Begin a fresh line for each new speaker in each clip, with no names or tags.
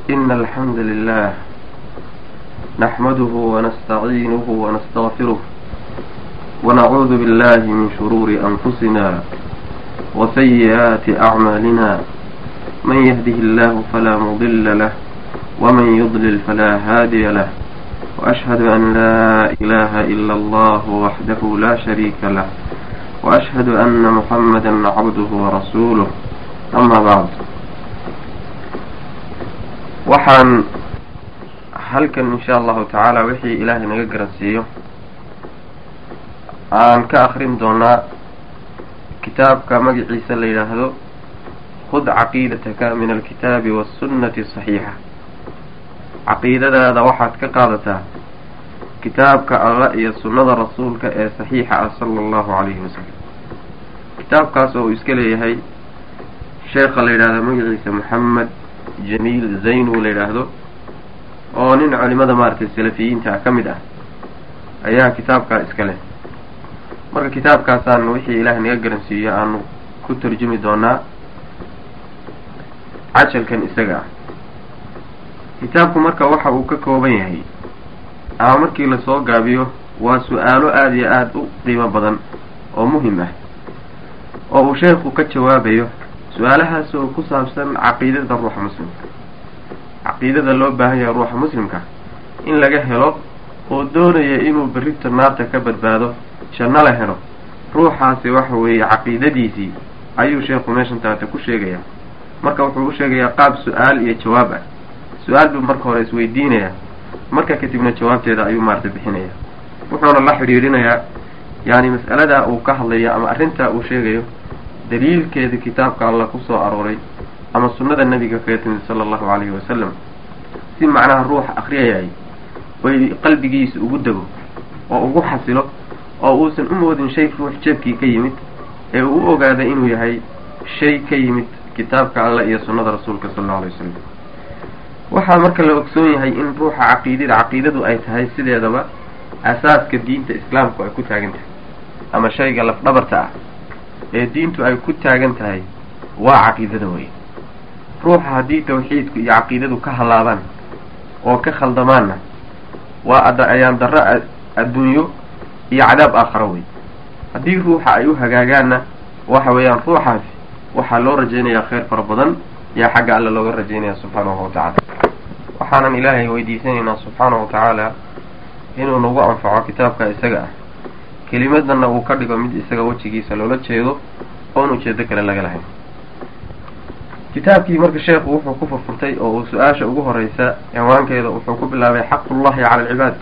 إن الحمد لله نحمده ونستعينه ونستغفره ونعوذ بالله من شرور أنفسنا وسيئات أعمالنا من يهده الله فلا مضل له ومن يضلل فلا هادي له وأشهد أن لا إله إلا الله وحده لا شريك له وأشهد أن محمدا عبده ورسوله أما بعد waxaan halkan insha allahu tacaala wixii ilaahay naga garansiiyo aan ka akrin doonaa kitaabka magaciisa la yidhaahdo khud caqiidataka min alkitaabi waasunnati saxiixa caqiidadaada waxaad ka qaadataa kitaabka alla iyo sunnada rasuulka ee saxiixa ah sala allahu calayhi wasalam kitaabkaas oo uu iska leeyahay sheekha la yidhahdo magaciisa moxamed jamiil zaynu la yidhaahdo oo nin culimada maaragtay salafiyiinta ah ka mid ah ayaa kitaabkaa iska leh marka kitaabkaasaan wixii ilaahay naga garansiiyo aanu ku tarjumi doonaa cajalkan isaga ah kitaabku marka waxa uu ka kooban yahay ama markii lasoo gaabiyo waa su-aalo aada iyo aada u qiimo badan oo muhim ah oo uu sheekhu ka jawaabayo su-aalahaas oo ku saabsan caqiidada ruuxa muslimka caqiidada loo baahan yahay ruuxa muslimka in laga helo oo doonaya inuu berrita naarta ka badbaado janno la helo ruuxaasi waxa weeye caqiidadiisii ayuu sheekhu meeshan taata ku sheegayaa marka wuxuu u sheegayaa qaab su-aal iyo jawaab ah su-aal buu marka hore isweydiinayaa marka kadibna jawaabteeda ayuu maarata bixinaya wuxuuna la xidhiidhinayaa yani mas'aladaa uu ka hadlayo ama arrintaa uu sheegayo daliilkeeda kitaabka alla ku soo arooray ama sunnada nebiga kaga timid sala allahu calayhi wasalam si macnaha ruuxa akriyayay oy qalbigiisa ugu dego oo ugu xasilo oo uusan u moodin shay ruux jeebkii ka yimid ee uu u ogaaday inuu yahay shay ka yimid kitaabka alla iyo sunnada rasuulka sala allau alay wasalam waxaa marka la ogsoon yahay in ruuxa caqiidada caqiidadu ay tahay sideedaba asaaska diinta islaamku ay ku taagan tahay ama shayga lafdhabarta ah ee diintu ay ku taagan tahay waa caqiidada wey ruuxa haddii tawxiidku iyo caqiidadu ka hallaabaan oo ka khaldamaanna waa ada ayaan darro adduunyo iyo cadaab aakharo wey haddii ruuxa ay u hagaagaanna waxa weeyaan ruuxaasi waxaa loo rajaynayaa khayr fara badan yaa xagga alle looga rajaynaya subxaanahu watacaala waxaanan ilaahay weydiisanaynaa subxaanahu watacaala inuu nagu anfaco kitaabka isaga ah kelimadana uu ka dhigo mid isaga wejigiisa loola jeedo oon ujeedo kale laga lahayn kitaabkii marka sheekhu wuxuu ku furfurtay oo uu su-aasha ugu horeysa ciwaankeeda wuxuu ku bilaabay xaqullahi cala alcibaad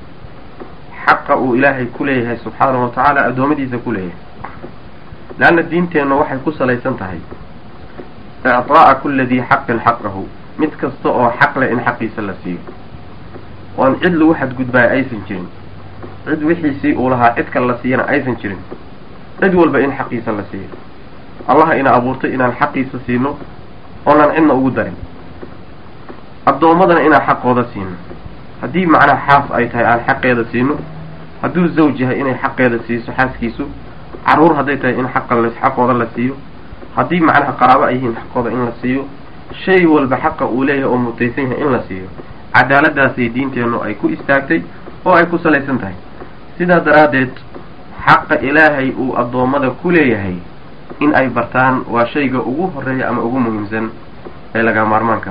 xaqa uu ilaahay ku leeyahay subxaanahu watacaala addoommadiisa ku leeyahay leanna diinteenna waxay ku salaysan tahay icطaa'a kula dii xaqin xaqahu mid kasta oo xaq leh in xaqiisa la siiyo oon cid lagu xadgudbaayo aysan jirin cid wixiisii uu lahaa cid kale la siiyana aysan jirin cid walba in xaqiisa la siiyo allaha ina abuurtay inaan xaqiisa siino oonaan cidna ugu darin addoommadana inaan xaqooda siino haddii macnaha xaas ay tahay aan xaqeeda siino hadduu zawj yahay inay xaqeeda siiso xaaskiisu carruur hadday tahay in xaqa xaqooda la siiyo haddii macnaha qaraabo ay yihiin xaqooda in la siiyo shay walba xaqa uu leeyahay oo mutaysan yahay in la siiyo cadaaladaasay diinteennu ay ku istaagtay oo ay ku salaysan tahay sidaa daraaddeed xaqa ilaahay uu addoommada ku leeyahay in ay bartaan waa shayga ugu horeeya ama ugu muhiimsan ee laga maarmaanka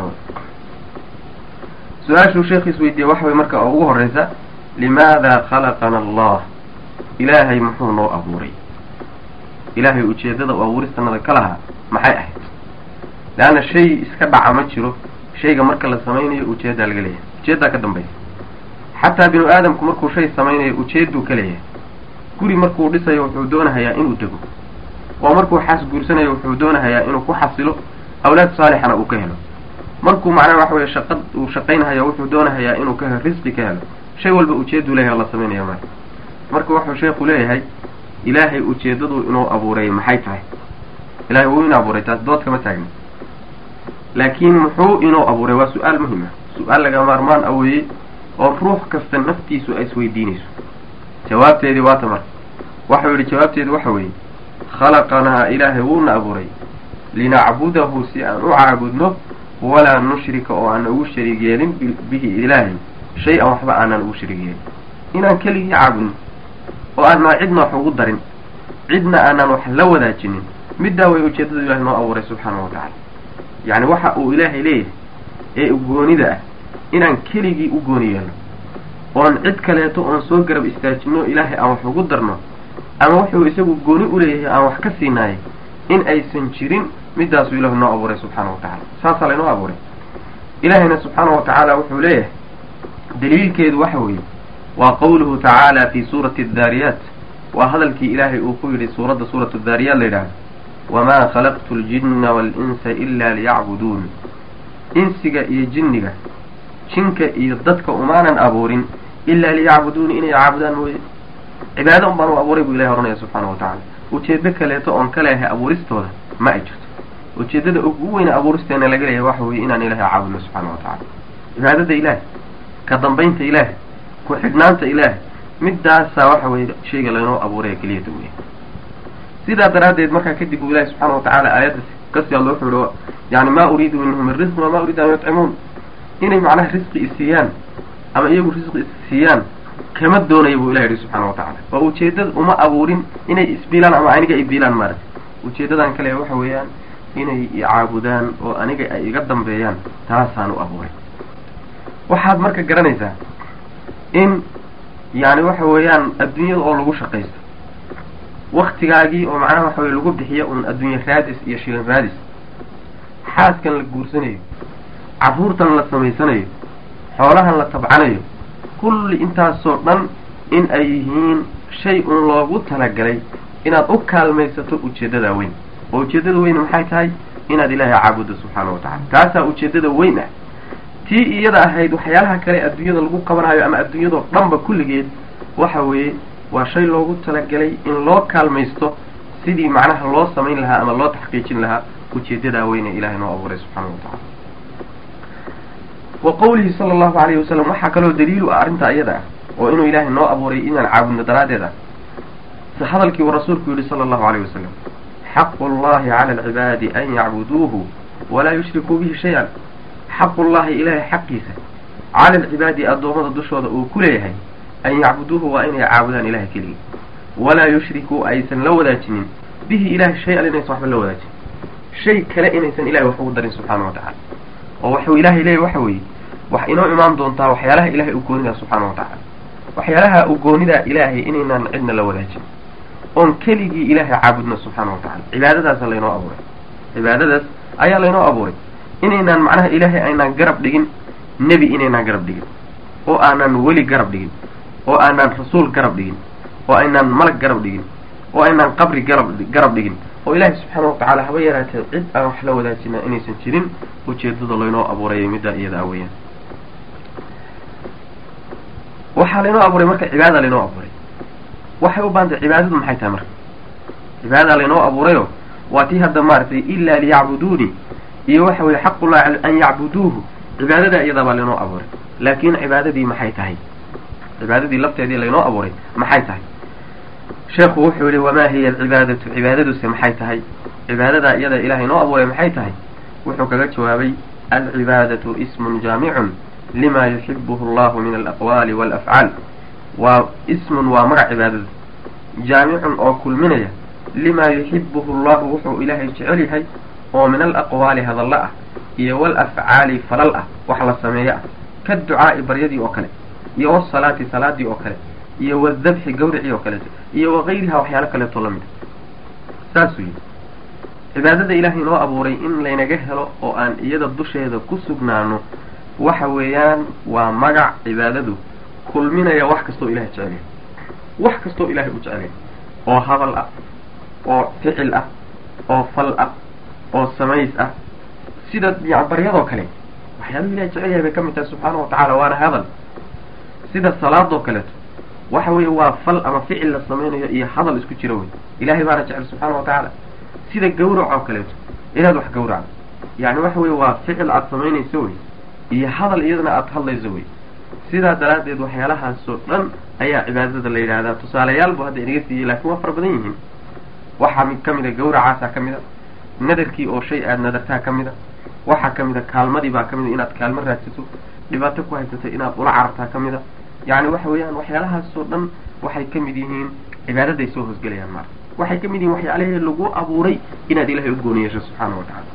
su-aashuu sheekhiis weydiiyey waxa way marka oo ugu horreysa limaada khalaqana allah ilaahay muxuu noo abuuray ilaahay ujeeddada u abuuristanada ka lahaa maxay ahayd leanna shay iska dhaca ma jiro shayga marka la samaynayo ujeeddaa laga leeyahay ujeeddaa ka dambaysa xataa binu aadamku markuu shay samaynayo ujeedduu ka leeyahay guri markuu dhisayo wuxuu doonahayaa inuu dego oo markuu xaas guursanayo wuxuu doonahayaa inuu ku xasilo awlaad saalixana uu ka helo markuu macnaha waxa weye shaqad uu shaqaynahayo wuxuu doonahayaa inuu ka helo risqi ka helo shay walba ujeedduu leeyahay la samaynayo marka marka wuxuu sheekhu leeyahay ilaahay ujeeddadu inuu abuuray maxay tahay ilahay wuu ina abuuray taas dood kama taagna laakiin muxuu inoo abuuray waa su-aal muhim ah su-aal laga maarmaan a weeye oo ruux kasta naftiisu ay isweydiinayso jawaabteedii waata marka waxau yidhi jawaabteedu waxa weeye khalaqanaa ilaahay wuuna abuuray linacbudahu si aan u caabudno walaa nushrika oo aanan ugu shariig yeelin bihi ilaahay shay-an waxba aanan ugu shariig yeelin inaan keligii caabudno oo aanan cidna wax ugu darin cidna aanan wax la wadaajinin middaa way ujeeddadu ilahay noo abuuray subxaana wa tacaala yacni waxa uu ilaahay leeyahay ee goonida ah inaan keligii u gooni yeelno oon cid kaleeto oon soo garab istaajino ilaahay aan wax ugu darno ama wuxuu isagu gooni u leeyahay aan wax ka siinaayay in aysan jirin midaasuu ilahu noo abuuray subxaana wa tacala saasaa laynoo abuuray ilaahayna subxaana wa tacaala wuxuu leeyahay daliilkeedu waxa weeye waa qawluhu tacaala fi suurati addaariyaat waa hadalkii ilaahay uu ku yidhi suuradda suuratu daariyaat la yidhahdo wamaa khalaqtu ljinna waalinsa ila liyacbuduun insiga iyo jinniga jinka iyo dadka umaanan abuurin ilaa liyacbuduuni inay caabudaan mooye cibaado un baan u abuuray buu ilahay ohanaya subxaana wa tacala ujeedo kaleeto oon ka leehay abuuristooda ma ay jirto ujeeddada ugu weyne abuuristeena laga leeyahay waxa weeye inaan ilaahay caabudno subxaana wa tacala cibaadada ilaahay ka dambaynta ilaahay ku xidhnaanta ilaahay midaasaa waxa weeye shayga laynoo abuuraya keliyata weya sidaa daraaddeed markaa kadib buu ilahi subxaana wa tacaala aayadda kasii alla wuxuu yihi yani maa uriidu minhum min risqin wamaa uriidu an yutcimuun inay macnaha risqi isiiyaan ama iyagu risqi isiiyaan kama doonaya buu ilah yihi subxaana wa tacala oo ujeeddada uma abuurin inay isbiilaan ama aniga ibiilaan maarata ujeeddadan kale waxa weeyaan inay icaabudaan oo aniga ay iga dambeeyaan taasaan u abuuray waxaad marka garanaysaa in yani waxa weeyaan adduunyada oo lagu shaqaysto waktigaagii oo macnaha waxa weye lagu bixiyo un adduunye raadis iyo shilin raadis xaaskan la guursanayo carruurtan la samaysanayo xoolahan la tabcanayo kulli intaasoo dhan in ay yihiin shay un loogu talagalay inaad u kaalmaysato ujeeddada weyn oo ujeeddada weyn maxay tahay inaad ilaahay caabuddo subxaana wa tacala taasaa ujeeddada weyn ah tii iyada ahayd waxyaalaha kale adduunyada lagu qabanayo ama adduunyadoo dhanba kulligeed waxa weeye waa shay loogu talagalay in loo kaalmaysto sidii macnaha loo samayn lahaa ama loo taxqiijin lahaa ujeeddadaa weyne ilahay noo abuuray subxaana wa tacala wa qawlihi sala allahu alayhi wasalam waxaa kaloo daliilu ah arrintaa iyada ah oo inuu ilaahay noo abuuray inaan caabudno daraaddeed ah si hadalkii uu rasuulku yidhi sala allahu alayh wasalam xaqu llahi cala alcibaadi an yacbuduuhu walaa yushrikuu bihi shay-an xaqullahi ilaahay xaqiisa cala alcibaadi addoommada dushooda uu ku leeyahay an yacbuduuhu waa inay caabudaan ilahay keligii walaa yushrikuu aysan la wadaajinin bihi ilahay shay-an inaysan waxba la wadaajin shay kale inaysan ilahay wax ugu darin subxaana wa tacala oo waxuu ilaahay leeyahy waxa weeye wax inoo imaan doontaa waxyaalaha ilahay u goonidaa subxaana wa tacala waxyaalaha u goonidaa ilaahay inaynaan cidna la wadaajin oon keligii ilaahay caabudno subxaana wa tacala cibaadadaasa laynoo abuuray cibaadadaas ayaa laynoo abuuray inaynaan macnaha ilaahay aynaan garab dhigin nebi inaynaan garab dhigin oo aanaan weli garab dhigin oo aanaan rasuul garab dhigin oo aynaan malag garab dhigin oo aynaan qabri garab garab dhigin oo ilaahay subxaana wa tacaala haba yaraatee cid aan wax la wadaajina inaysan jirin ujeedada laynoo abuurayay middaa iyada a weeyaan waxaa laynoo abuuray marka cibaadada laynoo abuuray waxay u baantay cibaadadu maxay tahay marka cibaadada laynoo abuurayo waa tii hadda maaragtay ilaa liyacbuduuni iyo waxa weeye xaqullahi an yacbuduuhu cibaadada iyadaa baa laynoo abuuray laakin cibaadadii maxay tahay cibaadadii lafteedii laynoo abuuray maxay tahay sheekhu wuxuu yihi wamaa hiya alcibaadatu cibaadaduse maxay tahay cibaadadaa iyada ilaahay noo abuuray maxay tahay wuxuu kaga jawaabay alcibaadatu ismun jaamicun lima yuxibuhu allahu min alaqwaali walafcaal waa ismun waa magac cibaadada jaamicun oo kulminaya limaa yuxibuhu allahu wuxuu ilaahay jecel yahay oo min alaqwaali hadalla ah iyo walafcaali falal ah wax la sameeyo ah ka ducaa'i baryadii oo kale iyo wasalaati salaadii oo kale iyo wadabxi gawricii oo kaleeto iyo wakayriha waxyaalo kaleeto lamid a saasuu yidhi cibaadada ilaahay noo abuuray in laynaga helo oo aan iyada dusheeda ku sugnaano waxa weeyaan waa magac cibaadadu kulminaya wax kastoo ilahay jecelyahay wax kastoo ilaahay u jecelyahay oo hadal ah oo ficil ah oo fal ah oo samays ah sida ya baryadoo kale waxyaaluhu ilahay jecel yahay bay ka mid tahay subxaana wa tacaala waana hadal sida salaadoo kaleeto waxa weeye waa fal ama ficil la samaynayo iyo hadal isku jira wey ilahay baana jecel subxaana wa tacaala sida gawrac oo kaleeto inaad wax gawracdo yani waxa weye waa ficil aada samaynayso wey iyo hadal iyadana aada hadlayso wey sidaa daraaddeed waxyaalahaasoo dhan ayaa cibaadada la yidhaahdaa tusaalayaal bu hadda inaga siiyey laakiin waa fara badan yihiin waxaa mid ka mid a gawracaasaa ka mid a nadarkii oo shay aada nadartaa ka mid a waxaa ka mid a kaalmadii baa ka mid a inaad kaalmo raadsato dhibaato ku haysato inaad ula carartaa ka mid a yacni waxa weeyaan waxyaalahaasoo dhan waxay ka mid yihiin cibaadaday soo hoosgelayaan maarka waxay ka mid yihiin waxyaalahii lagu abuuray inaad ilahay u gooni yeesho subxaana wa tacala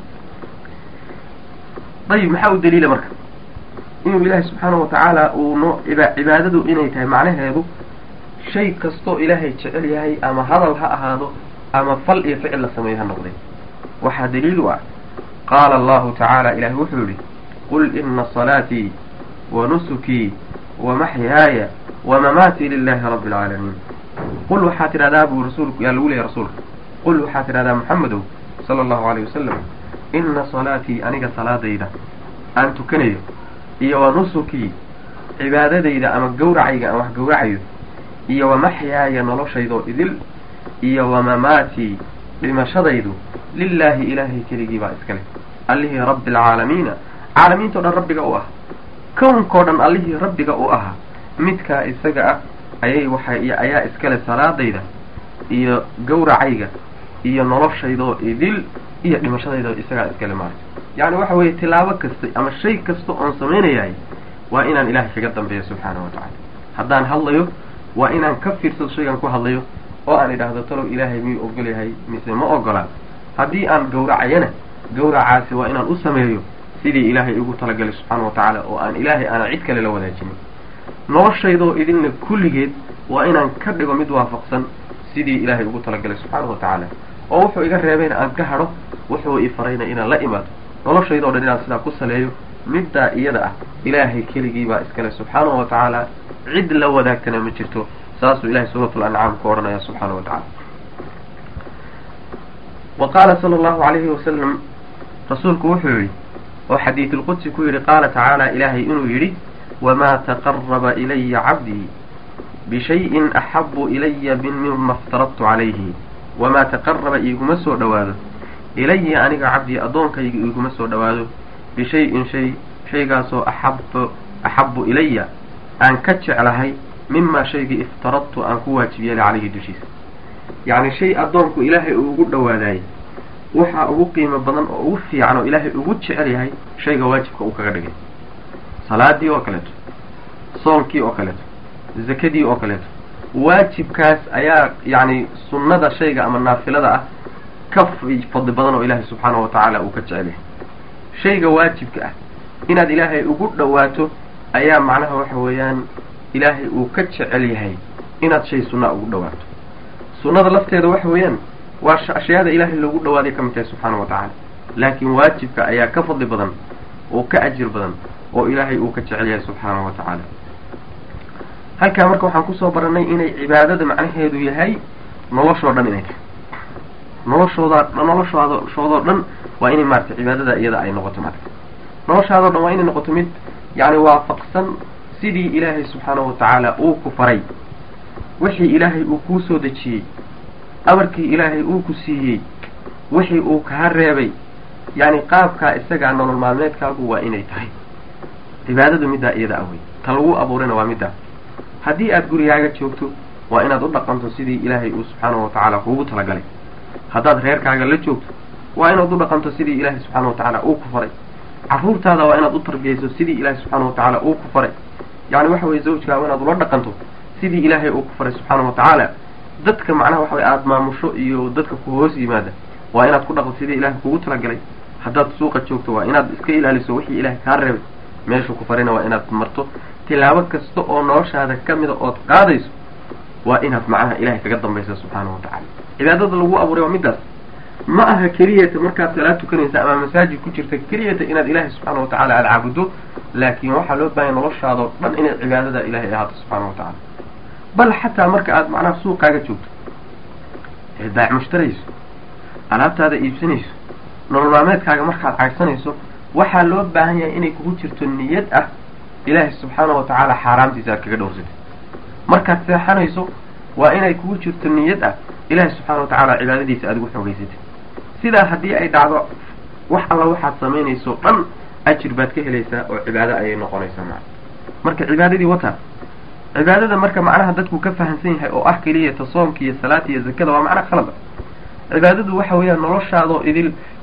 ayib maxaa u daliila marka inuu ilaahay subxaana wa tacaala uu noo cibaadadu inay tahay macnaheedu shay kastoo ilaahay jecel yahay ama hadal ha ahaado ama fal iyo ficil la sameeyo ha noqday waxaa daliil u ah qaala allahu tacaala ilahay wuxuu yihi qul ina salaatii wa nusukii wa maxyaaya wa mamaatii lilahi rabbi alcaalamiin qul waxaa tidhahdaa buu rasuulku yaa lagu leeyahy rasuulka qul waxaa tidhahdaa maxamedow sala allahu alayh wasalam ina salaatii aniga salaadayda aan tukanayo iyo wa nusukii cibaadadayda ama gawracayga aan wax gawracayo iyo wa maxyaaya noloshaydoo idil iyo wa mamaatii dhimashadaydu lilaahi ilaahay keligii baa iska leh allihii rabbi alcaalamiina caalamiintao dhan rabbiga u ah kownkao dhan allihii rabbiga u ahaa midkaa isaga ah ayay waxay ayaa iskale salaadayda iyo gawracayga iyo noloshaydoo idil iyo dhimashadaydoo isagaa iskale maarta yacni waxa weeye tilaabo kasta ama shay kasta oon samaynayahay waa inaan ilaahay kaga dambeeyo subxaanahu wa tacala haddaan hadlayo waa inaan ka fiirsado shaygan ku hadlayo oo aan idhaahdo talow ilaahay miyuu ogol yahay mise ma ogolaa haddii aan gawracayana gawracaasi waa inaan u sameeyo sidii ilaahay igu talagalay subxaana wa tacaala oo aan ilaahay aanan cid kale la wadaajinin noloshaydoo idinna kulligeed waa inaan ka dhigo mid waafaqsan sidii ilaahay ugu talagalay subxaana wa tacaala oo wuxuu iga reebayna aan ka hadho wuxuu i farayna inaan la imaado noloshaydoo dhan inaan sidaa ku saleeyo middaa iyada ah ilaahay keligii baa iskale subxaanahu wa tacaala cid la wadaagtana ma jirto saasuu ilahay suuratul ancaam ku odhanaya subxaana wa tacala wa qaala sala allahu alayhi wasalam rasuulku wuxuu yidhi oo xadiidulqudsi ku yidhi qaala tacaala ilaahay inuu yidhi wamaa taqaraba ilaya cabdii bishayin axabu ilaya min mima aftaradtu calayhi wamaa taqaraba iiguma soo dhowaado ilaya aniga cabdii addoonkayga iiguma soo dhowaado bishayin shay shaygaasoo axab axabu ilaya aan ka jeclahay mimaa shaygii iftaradtu aan ku waajib yeelay calayhi dushiisa yacni shay addoonku ilaahay uu ugu dhowaadaayey waxaa ugu qiimo badan oo ugu fiican oo ilaahay ugu jecel yahay shayga waajibka uu kaga dhigay salaadii oo kaleeto soonkii oo kaleeto zakadii oo kaleeto waajibkaas ayaa yacni sunnada shayga ama naafilada ah ka fadli badan oo ilaahay subxaanahu wa tacaala uu ka jecel yahay shayga waajibka ah inaad ilaahay ugu dhowaato ayaa macnaha waxa weeyaan ilaahay uu ka jecel yahay inaad shay sunnaa ugu dhowaato sunnada lafteeda waxa weeyaan waa ashyaada ilaahay loogu dhawaaday ka mid tahay subxaana wa tacaala laakiin waajibka ayaa ka fadli badan oo ka ajir badan oo ilaahay uu ka jecel yahay subxaanahu wa tacaala halkaa marka waxaan kusoo baranay inay cibaadada macnaheedu yahay noloshoo dhan inay tahay noloshooda noloshaada shoodoo dhan waa inay maarata cibaadada iyada ay noqoto marka noloshaadoo dhan waa inay noqoto mid yacni waafaqsan sidii ilaahay subxaanahu wa tacaala uu ku faray wixii ilaahay uu kuu soo dejiyey amarkii ilaahay uu ku siiyey wixii uu kaa reebay yacni qaabkaa isagaa nolol maalmeedkaagu waa inay tahay cibaadadu middaa iyada awey ta lagu abuurayna waa middaa haddii aad gurigaaga joogto waa inaad u dhaqanto sidii ilaahay uu subxaanahu wa tacaala kuugu talagalay haddaad reerkaaga la joogto waa inaad u dhaqanto sidii ilaahay subxaana wa tacaala uu ku faray carruurtaada waa inaad u tarbiyayso sidii ilaahay subxaana wa tacaala uu ku faray yacni waxa weye zawjkaaga inaad ula dhaqanto sidii ilaahay uu ku faray subxaana wa tacaala dadka macnaha waxa weye aada maamusho iyo dadka ku hoos yimaada waa inaad ku dhaqdo sidii ilaahay kugu talagalay haddaad suuqa joogto waa inaad iska ilaaliso wixii ilaahay kaa reebay meeshuu ku farayna waa inaad marto tilaabo kasta oo noloshaada ka mida ood qaadayso waa inaad macnaha ilahay kaga dambaysa subxaana wa tacaala cibaadada lagu abuuray waa middaas ma aha keliyata markaad salaad tukanaysa ama masaajid ku jirta keliyata inaad ilaahay subxaana wa tacala aada caabudo laakiin waxaa loo baahanya noloshaadao dhan inay cibaadada ilahay ahaato subxaana wa tacaala bal xataa marka aad macnaha suuqaaga joogto ee baac mushtarayso alaabtaada iibsanayso nolol maalmeedkaaga markaad caydsanayso waxaa loo baahan yahay inay kugu jirto niyad ah ilaahay subxaana wa tacaala xaaraamtiisa aad kaga dhowrsatay markaad seexanayso waa inay kugu jirto niyad ah ilaahay subxaana wa tacaala cibaadadiisa aad ugu xoogaysatay sidaa haddii ay dhacdo wax alla waxaad samaynayso dhan ajir baad ka helaysaa oo cibaado ayay noqonaysaa maa marka cibaadadii wata cibaadada marka macnaha dadku ka fahamsan yahay oo ah keliyata soomka iyo salaata iyo zakada waa macna khalada cibaadadu waxa weeyaan noloshaadoo idil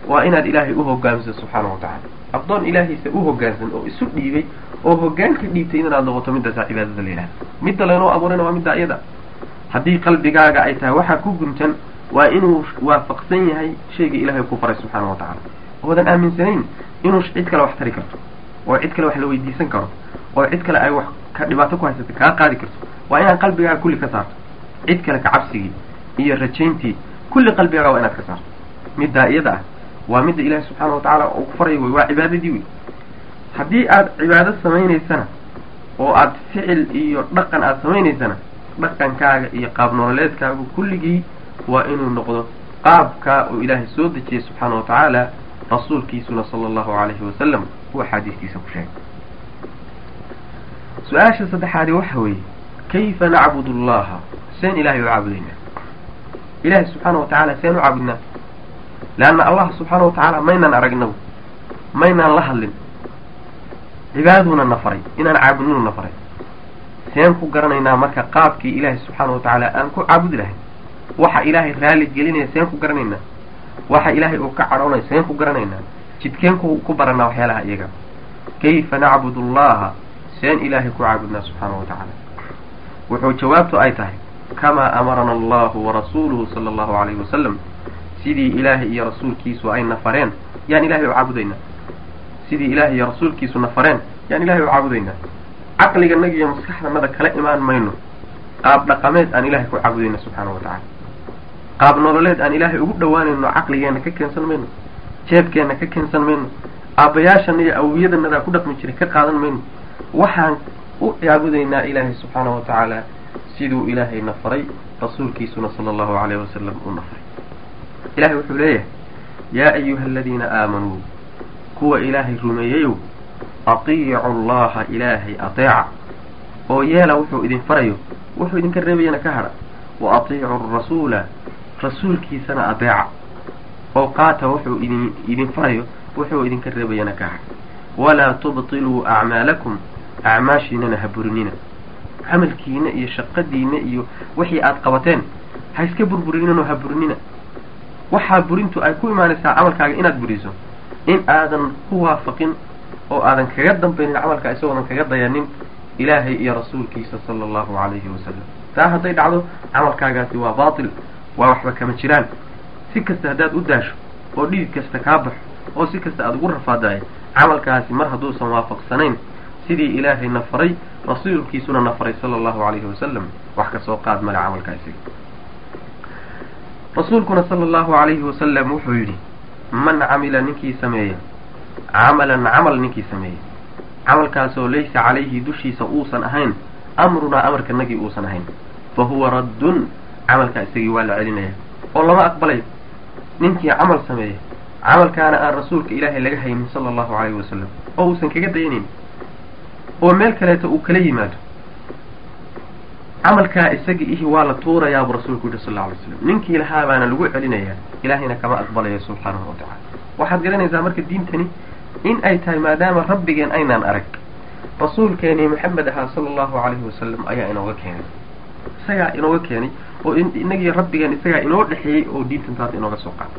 waa inaad ilaahay u hogaamso subxaana wa tacala addoon ilaahiisa u hogaansan oo isu dhiibay oo hogaanka dhiibtay inaad noqoto middaasaa cibaadada la yidhahda midda laynoo abuurayna waa midda iyada haddii qalbigaaga ay tahay waxaa ku guntan waa inuu waafaqsan yahay shayga ilaahay ku faray subxaana wa tacala oodan aaminsanayn inuu cid kale wax tari karto oo cid kale wax la weydiisan karo oo cid kale ay wax ka dhibaato ku haysata kaa qaadi karto waa inaad qalbigaaga kulli ka saarto cid kale ka cabsigii iyo rajayntii kulli qalbigaaga waa inaad ka saarto middaa iyada ah waa midda ilaahi subxaana wa tacaala uu ku faray wey waa cibaadadii wey haddii aad cibaado samaynaysana oo aad ficil iyo dhaqan aad samaynaysana dhaqankaaga iyo qaab nololeedkaagu kulligii waa inuu noqdo qaabkaa uu ilaahay soo dejiyey subxaana wa tacaala rasuulkiisuna sala allahu calayhi wasalam uu axaadiistiisa ku sheegay su-aasha saddexaadi waxa weeye kayfa nacbudu allaha seen ilahay u caabudaynaa ilahay subxaana wa tacaala seen u caabudnaa leanna allah subxaana wa tacaala maynaan aragnagu maynaan la hadlin cibaadaduna na faray inaan caabudninu na faray seen ku garanaynaa marka qaabkii ilaahay subxaana wa tacaala aan ku caabudi lahay waxa ilaahay raali gelinaya seen ku garanaynaa waxa ilaahay uu ka cadhoonaya seen ku garanaynaa jidkeen ku ku baranaa waxyaalaha iyaga kayfa nacbudu allaha seen ilaahay ku caabudnaa subxaana wa tacaala wuxuu jawaabtu ay tahay kamaa amarana allahu warasuuluhu sala allahu calayhi wasalam sidii ilaahay iyo rasuulkiisu ay na fareen yaan ilahay u caabudaynaa sidii ilaahay iyo rasuulkiisu na fareen yaan ilahay u caabudaynaa caqliganaga iyo maskaxdanada kala imaan mayno qaab dhaqameed aan ilahay ku caabudayna subxaana wa tacaala qaab nololeed aan ilaahay ugu dhowaanayno caqligeenna ka keensan mayno jeebkeenna ka keensan mayno aabbayaashana iyo awiyadanadaa ku dhaqmi jiray ka qaadan mayno waxaan u caabudaynaa ilaahay subxaana wa tacaala siduu ilaahay na faray rasuulkiisuna sala allahu calayhi wasalam uu na faray ilahay wuxuu leeyahay yaa ayuha aladiina aamanuu kuwa ilaahay rumeeyeyow atiicu allaha ilaahay ateeca oo yeela wuxuu idin farayo wuxuu idinka reebayana ka hadha wa atiicu rasuula rasuulkiisana adeeca oo qaata wuxuu idin idin farayo wuxuu idinka reebayana ka hadha walaa tubtiluu acmaalakum acmaashiinana ha burinina camalkiina iyo shaqadiina iyo wixii aad qabateen ha iska burburinino ha burinina waxaa burintu ay ku imaanaysaa camalkaaga inaad buriso in aadan ku waafaqin oo aadan kaga dambaynin camalkaa isagoodan kaga dayanin ilaahay iyo rasuulkiisa sala allahu calayhi wasalam taa hadday dhacdo camalkaagaasi waa baatil waa waxba kama jiraan si kasta haddaad u daasho oo dhidid kasta kaa baxo oo si kasta aada ugu rafaadayo camalkaasi mar hadduusan waafaqsanayn sidii ilaahay na faray rasuulkiisuna na faray sala allahu calayhi wasalam wax ka soo qaad male camalkaa isaga rasuulkuna sala allahu calayhi wasalam wuxuu yidhi man camila ninkii sameeya camalan camal ninkii sameeya camalkaasoo laysa calayhi dushiisa uusan ahayn amrunaa amarkanagii uusan ahayn fa huwa raddun camalkaa isagii waa la celinaya oo lama aqbalayo ninkii camal sameeya camalkaana aan rasuulka ilaahay laga haynin sala allahu calayhi wasalam oo uusan kaga dayanayn oo meel kaleeto uu kala yimaado camalkaa isaga ihi waa la tuurayaabuu rasuulku yihi sal lla alay slam ninkii lahaa baana lagu celinayaa ilaahayna kama aqbalayo subxaanahu wa tacala waxaad garanaysaa marka diintani in ay tahay maadaama rabbigeen aynaan arag rasuulkeenii maxamed ahaa sala allahu calayhi wasalam ayaa inooga keenay isagaa inooga keenay oo inagii rabbigeen isagaa inoo dhexeeyey oo diintan taas inooga soo qaaday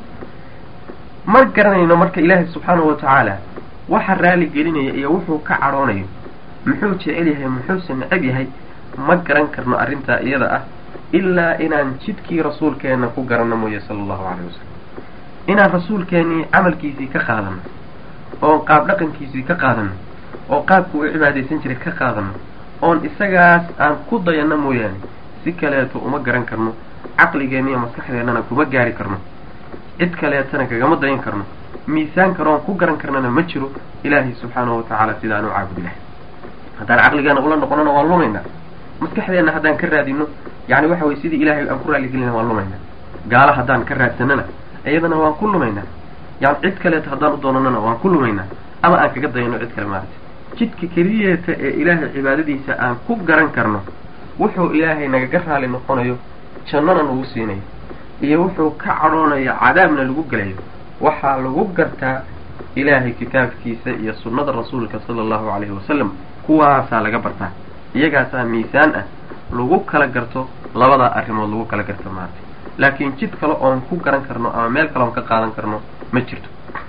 ma garanayno marka ilaahay subxaanahu wa tacaala waxa raali gelinaya iyo wuxuu ka cadhoonayo muxuu jecel yahay muxuuse necab yahay ma garan karno arrintaa iyada ah ilaa inaan jidkii rasuulkeenna ku garanno mooye sala allahu calayhi wasalam inaan rasuulkeenii camalkiisii ka qaadano oon qaab dhaqankiisii ka qaadano oo qaabku u cibaadaysan jiray ka qaadano oon isagaas aan ku dayanno mooyaane si kaleeto uma garan karno caqligeenna iyo maskaxdeennana kuma gaari karno cid kaleetana kagama dayan karno miisaan karoon ku garan karnana ma jiro ilaahay subxaanahu watacaala sidaan u caabudi lahay haddaan caqligeena ula noqonona waan lumaynaa maskaxdeenna haddaan ka raadino yani waxa weye sidii ilaahay aan ku raaligelina waan lumaynaa gaalo haddaan ka raadsanana iyadana waan ku lumaynaa yani cid kaleeto haddaan u doonanana waan ku lumaynaa ama aan kaga dayano cid kale maarata jidka keliyeeta ee ilaahay cibaadadiisa aan ku garan karno wuxuu ilaahay nagaga raali noqonayo jannana nagu siinayo iyo wuxuu ka cadhoonayo cadaabna lagu gelayo waxaa lagu gartaa ilaahay kitaabkiisa iyo sunnada rasuulka sala allahu calayhi wasalam kuwaasaa laga bartaa iyagaasaa miisaan ah lagu kala garto labadaa arrimood lagu kala garto maarata laakiin jid kale oon ku garan karno ama meel kale oon ka qaadan karno ma jirto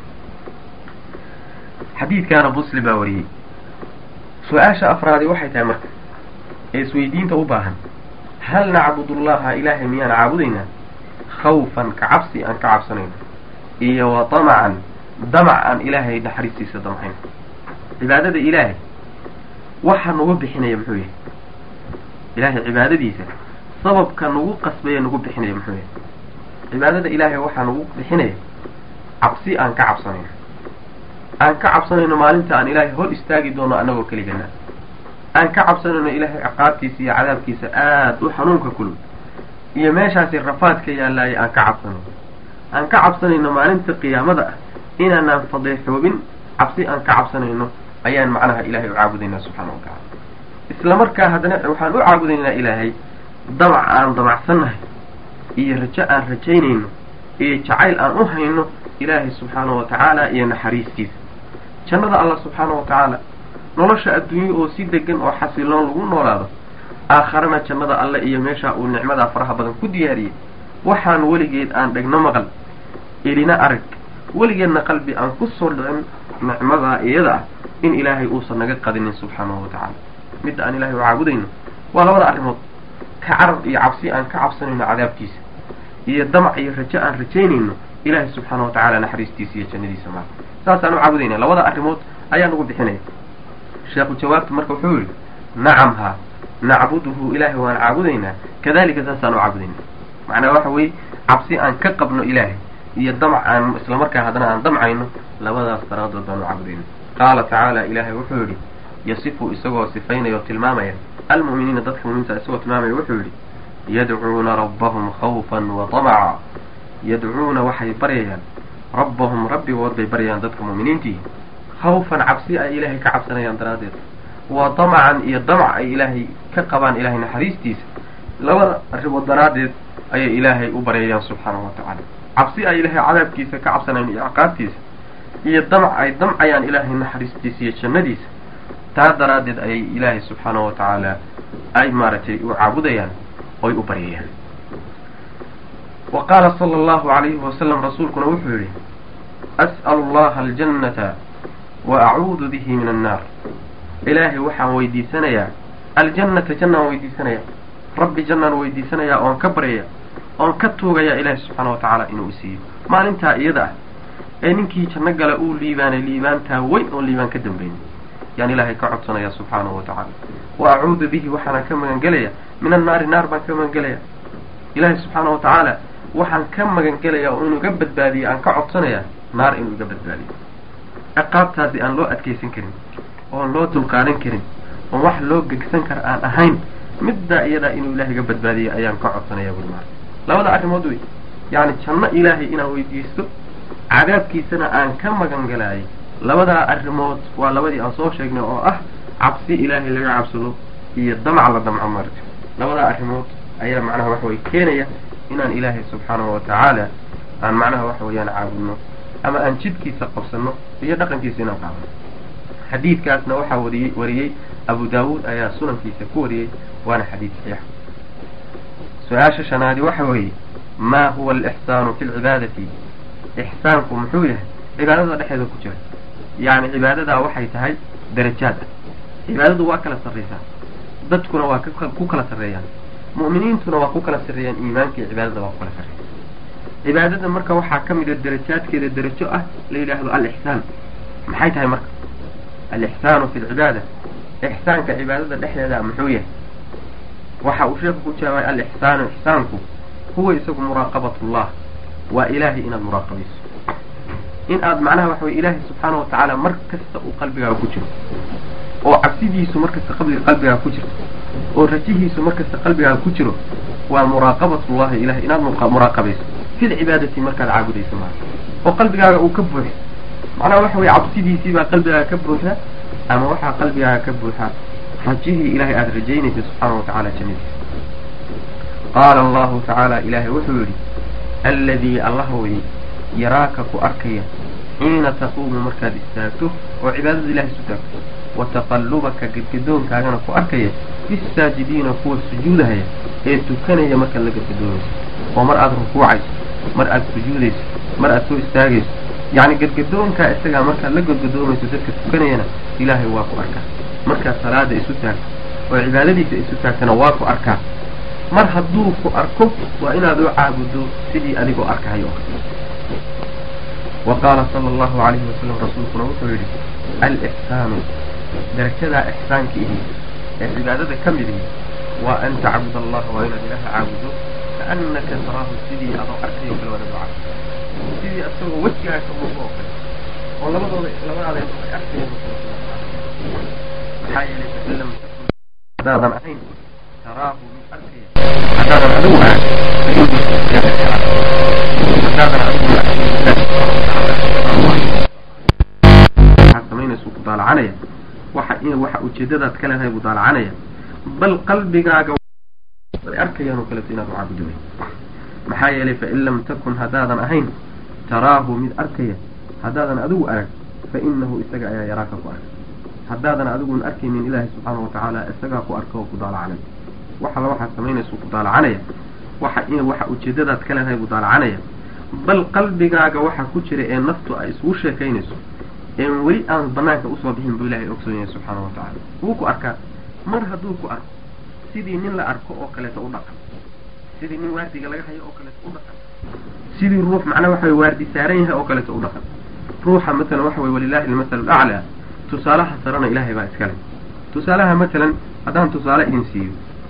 xadiidkaana muslim baa wariyey su-aasha afraadi waxay tahay marka ee isweydiinta u baahan hal nacbudullaha ilaahay miyaan caabudaynaa khawfan ka cabsi aan ka cabsanayno iyo wa damacan damac aan ilaahay naxariistiisa damcayn cibaadada ilaahay waxa nugu bixinaya muxuu yahay ilaahay cibaadadiisa sababka nugu qasbaya nugu bixinaya muxuu yahay cibaadada ilaahay waxaa nugu bixinaya cabsi aan ka cabsanayno aan ka cabsanayno maalinta aan ilaahay hor istaagi doono annagoo keligana aan ka cabsanayno ilaahay ciqaabtiisa iyo cadaabkiisa aada u xanuunka kulul iyo meeshaasi rafaadka yaallaaye aan ka cabsanayno aan ka cabsanayno maalinta qiyaamada ah inaanaan fadeexoobin cabsi aan ka cabsanayno ayaan macnaha ilaahay u caabudaynaa subxaana wa tacala isla markaa haddana waxaan u caabudaynaa ilaahay damac aan damacsannahay iyo rajo aan rajaynayno iyo jacayl aan u hayno ilaahay subxaana wa tacaala iyo naxariistiisa jannada allah subxaana wa tacaala nolosha adduunye oo si degan oo xasiloon lagu noolaado aakharana jannada alle iyo meesha uu nicmadaa faraha badan ku diyaariyey waxaan weligeed aan dhegno maqal elina arag weligeedna qalbi aan ku soo dhicin nicmadaa iyada ah in ilaahay uusan naga qadinin subxaanahu wa tacaala midda aan ilahay u caabudayno waa labada arrimood ka carab iyo cabsi aan ka cabsanayno cadaabkiisa iyo damac iyo rajo aan rajaynayno ilaahay subxaana wa tacaala naxariistiisa iyo jannadiisa maa saasaan u caabudayna labada arrimood ayaa nagu bixinaya sheekhu jawaabtu marka wuxuu yihi nacam haa nacbuduhu ilaahay waan caabudaynaa kadalika saasaan u caabudaynaa macnaa waxa weeye cabsi aan ka qabno ilaahay iyo damac aan islamarkaa haddana aan damcayno labadaas daraadood baan u caabudayna qaala tacaala ilaahay wuxuu yidhi yasifu isagoo sifaynaya oo tilmaamaya almu'miniina dadka mu'miniinta isagoo tilmaamaya wuxuu yidhi yadcuuna rabbahum khawfan wa tamaca yadcuuna waxay baryayaan rabbahum rabbigood bay baryayaan dadka mu'miniintii khawfan cabsi ay ilaahay ka cabsanayaan daraaddeed wa damacan iyo damac ay ilaahay ka qabaan ilaahay naxariistiisa labada arrimood daraaddeed ayay ilaahay u baryayaan subxaanahu wa tacaala cabsi ay ilaahay cadaabkiisa ka cabsanayaan iyo ciqaabtiisa iyo damac ay damcayaan ilaahay naxariistiisa iyo jannadiisa taa daraaddeed ayay ilaahay subxaanahu wa tacaala ay maaragtay u caabudayaan oy u baryayaan wa qaala sala allahu calayhi wasalam rasuulkuna wuxuu yidhi as'alu allaha aljannata wa acuudu bihi min annaar ilaahay waxaan weydiisanayaa aljannata jannaan weydiisanayaa rabbi jannaan weydiisanayaa oon ka baryaya oon ka tuugayaa ilaahay subxaana wa tacaala inuu isiiyo maalintaa iyada ah ee ninkii janno gala uu liibaanay liibaantaa weyn oon liibaan ka dambaynin yaan ilaahay ka codsanaya subxaanahu wa tacaala wa acuudu bihi waxaana ka magangelaya min annaari naar baan ka magangelaya ilaahay subxaana wa tacaala waxaan ka magangelaya oo inuu iga badbaadiyo aan ka codsanaya naar inuu iga badbaadiyo ciqaabtaasi aan loo adkaysan karin oon loo dulqaadan karin oon wax loo gegsan kara aan ahayn middaa iyadaa inuu ilahay iga badbaadiyo ayaan ka codsanaya buri maara labada arrimood wey yacni janno ilaahay inaan weydiisto cadaabkiisana aan ka magan galaayay labadaa arrimood waa labadii aan soo sheegnay oo ah cabsi ilaahay laga cabsado iyo damac la damco marka labadaa arrimood ayaa macnaha waxa weye keenaya inaan ilaahay subxaanahu wa tacaala aan macnaha waxa weeyaan caabudno ama aan jidkiisa qabsano iyo dhaqankiisa inaan qaadano xadiidkaasna waxaa wariyey wariyey abu daawuud ayaa sunankiisa ku wariyey waana xadiid saxiix su-aasha shanaadi waxa weeye maa huwa alixsaanu fi lcibaadati ixsaanku muxuu yahay cibaadada dhexeeda ku jira yacni cibaadadaa waxay tahay darajaad ah cibaadadu waa kala sarraysaa dadkuna waa ku kala sarreeyaan mu'miniintuna waa ku kala sarreeyaan iimaanka iyo cibaadada waa ku kala sarreeya cibaadada marka waxaa ka mid a darajaadkeeda darajo ah la yidhaahdo alixsaan maxay tahay marka alixsaanu fi lcibaada ixsaanka cibaadada dhexdeeda muxuu yahay waxa uu sheeku ku jawaabay alixsaanu ixsaanku huwa isagu muraaqabatullah waa ilaahay inaad muraaqabayso in aad macnaha waxa weye ilaahay subxaana wa tacaala mar kasta uu qalbigaaga ku jiro oo cabsidiisu markasta qabli qalbigaaga ku jirto oo rajihiisu markasta qalbigaaga ku jiro waa muraaqabatullahi ilahay inaad muraaqabayso fil cibaadati markaad caabudayso maa oo qalbigaaga uu ka buuxo macnaha waxa weye cabsidiisii baa qalbigaaga ka buuxda ama waxaa qalbigaaga ka buuxa rajihii ilahay aada rajaynaysa subxaana wa tacala jannadiisa qaala allahu tacaala ilaahay wuxuu yidhi alladii allah weye yaraaka ku arkaya xiina taquumu markaad istaagto oo cibaadada ilahay isu taagto wa taqallubaka gedgadoonkaagana ku arkaya bisaajidiina kuwa sujuudahaya ee tukanaya markaad la gedgadoonayso oo mar aada rukuucayso mar aada sujuudayso mar aada soo istaagayso yacni gadgadoonkaa isagaa markaad la gadgadoomayso dadka tukanayana ilaahay waa ku arkaa markaad salaada isu taagto oo cibaadadiisa isu taagtana waa ku arkaa mar hadduu ku arko waa inaad u caabudo sidii adigoo arkahayo wa qaala sala allahu calayhi wasalam rasuulkuna wuxuu yidhi alixsaanu darajadaa ixsaanka ihi ee cibaadada ka mid ihi waa an tacbud allaha waa inaad ilaaha caabudo kaannaka taraahu sidii adoo arkayo kale waad adoo cabud sidii asagoo wejigaa ka muuqo oo kale oo labadooda labadaada ay arkayaan maxaa yeelay fain lam takun haddaadan ahayn taraahu mid arkaya haddaadan adigu ahan haddaadan adigu waxaad samaynaysa ku daalacanaya waxa in waxa ujeedadaad ka leedahay buu daalacanaya bal qalbigaaga ay arkayaan oo kaleeto inaad u caabudo wey maxaa yeelay fain lam takun haddaadan ahayn taraahu mid arkaya haddaadan adigu arag fa inahu isaga ayaa yaraaka ku arka haddaadan adiguun arkaynin ilaahay subxaana watacaala isagaa ku arka oo ku daalacanaya waxala waxaad samaynaysa ku daalacanaya waxa in waxa ujeedadaad ka leedahay buu daalacanaya bal qalbigaaga waxa ku jira ee naftu ay isugu sheekaynayso een weli aan banaanka usoo bixin buu ilahay ogsoon yahay subxaana wa tacaala wuu ku arkaa mar hadduu ku arko sidii nin la arko oo kaleeto u dhaqan sidii nin waardiga laga hayo oo kaleeto u dhaqan sidii ruux macnaa waxa way waardi saaran yahay oo kaleeto u dhaqan ruuxa matalan waxa way walilahi almasalu alaclaa tusaalaha sarana ilaahay baa iskale tusaalaha matalan haddaan tusaale idin siiyo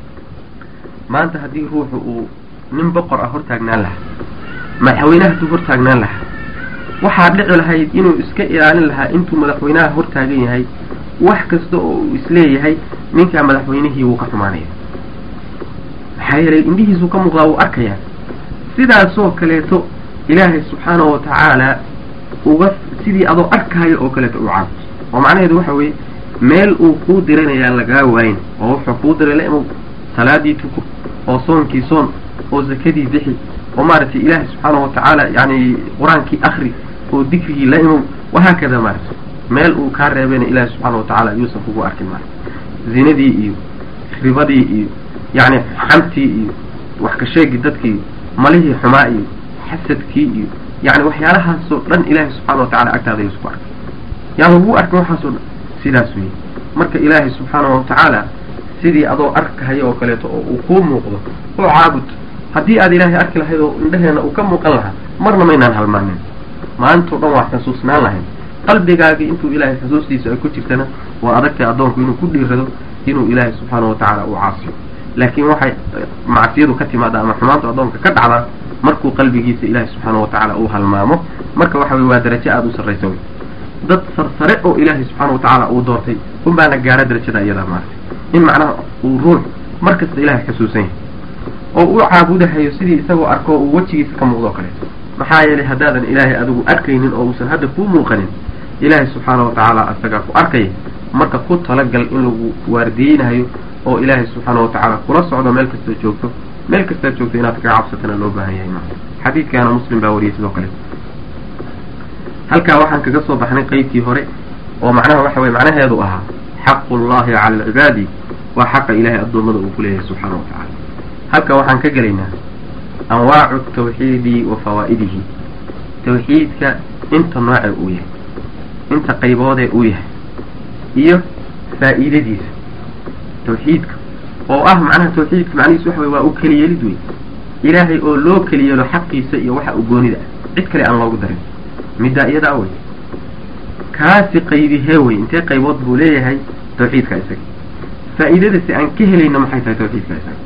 maanta haddii ruuxu uu nin boqor ah hortaagnaan lahaa madaxweynaha hadduu hortaagnaan lahaa waxaa dhici lahayd inuu iska ilaalin lahaa intuu madaxweynaha hortaagan yahay wax kasta oo uu isleeyahay ninkaa madaxweynihii wuu ka xumaanaya maxaa yeelay indhihiisuu ka muuqdaa wuu arkayaa sidaasoo kaleeto ilaahay subxaana wa tacaala uga sidii adoo arkaayo oo kaleeto u caabud oo macnaheedu waxa weeye meel uu kuu diranayaa lagaa waayin oo wuxuu kuu diray la imow salaadii tuko oo soonkii soon oo zakadii bixi oo maaragtay ilaahay subxaana wa tacaala yani qur-aankii akri oo dikrigii la imow wahaakada maaragtay meel uu kaa reebayna ilaahay subxaana wa tacaala yuusan kugu arkin maarata zinadii iyo ribadii iyo yacni xamtii iyo wax ka sheegi dadkii malihii xumaa iyo xasadkii iyo yani waxyaalahaasoo dhan ilaahay subxaana wa tacala agtaada yuusan ku arkin yaan lagu arkin waxaasoo dhan sidaas weeye marka ilaahay subxaana wa tacaala sidii adoo arkahaya oo kaleeto oo uu kuu muuqdo oo caabud haddii aad ilaahay arki lahayd oo indhaheena uu ka muuqan lahaa marna maynaan halmaanin maantao dhan waa xusuusnaan lahayn qalbigaagii intuu ilaahay xusuustiisa ay ku jirtana waa adagtay addoonku inuu ku dhiirado inuu ilaahay subxaana wa tacaala uu caasiyo laakiin waxay macsiyadu ka timaada ama xumaantu addoonka ka dhacdaa markuu qalbigiisa ilaahay subxaana wa tacaala uu halmaamo marka waxa weye waa darajo aada u sarraysa wey dad sarsare oo ilaahay subxaana wa tacaala uu doortay unbaana gaara darajada iyadaa maartay in macnaha uu ruux mar kasta ilaahay xusuusan yahay oo u caabudahayo sidii isagoo arko uu wejigiisa ka muuqdo o kaleeto maxaa yeelay haddaadan ilaahay adigu arkaynin oo uusan hadda kuu muuqanin ilaahay subxaana wa tacaala isagaa ku arkaya marka ku talagal in lagu waardiyeynayo oo ilaahay subxaana wa tacaala kula socdo meel kastoo joogto meel kastaad joogto inaad kaga cabsatana loo baahan yahay maa xadiidkaana muslim baa wariyay sidoo kale halkaa waxaan kaga soo baxnay qeybtii hore oo macnaha waxa weye macnaheedu ahaa xaqu llahi cala alcibaadi waa xaqa ilaahay addoommada uu ku leeyahay subxaana wa tacaala halka waxaan ka gelaynaa anwaacu tawxiidi wa fawaa'idihi tawxiidka inta noocee uu yahay inta qayboodee uu yahay iyo faa'iidadiisa tawxiidka oo ah macnaha tawxiidka macnihiisu waxa wey waa u keliyeelid wey ilaahay oo loo keliyeelo xaqiisa iyo waxa uu goonida ah cid kale aan loogu darin middaa iyadaa wey kaasi qaybihee wey intee qaybood buu leeyahay tawxiidka isaga faa'iidadasi aan ka helayna maxay tahay tawxiidka isaga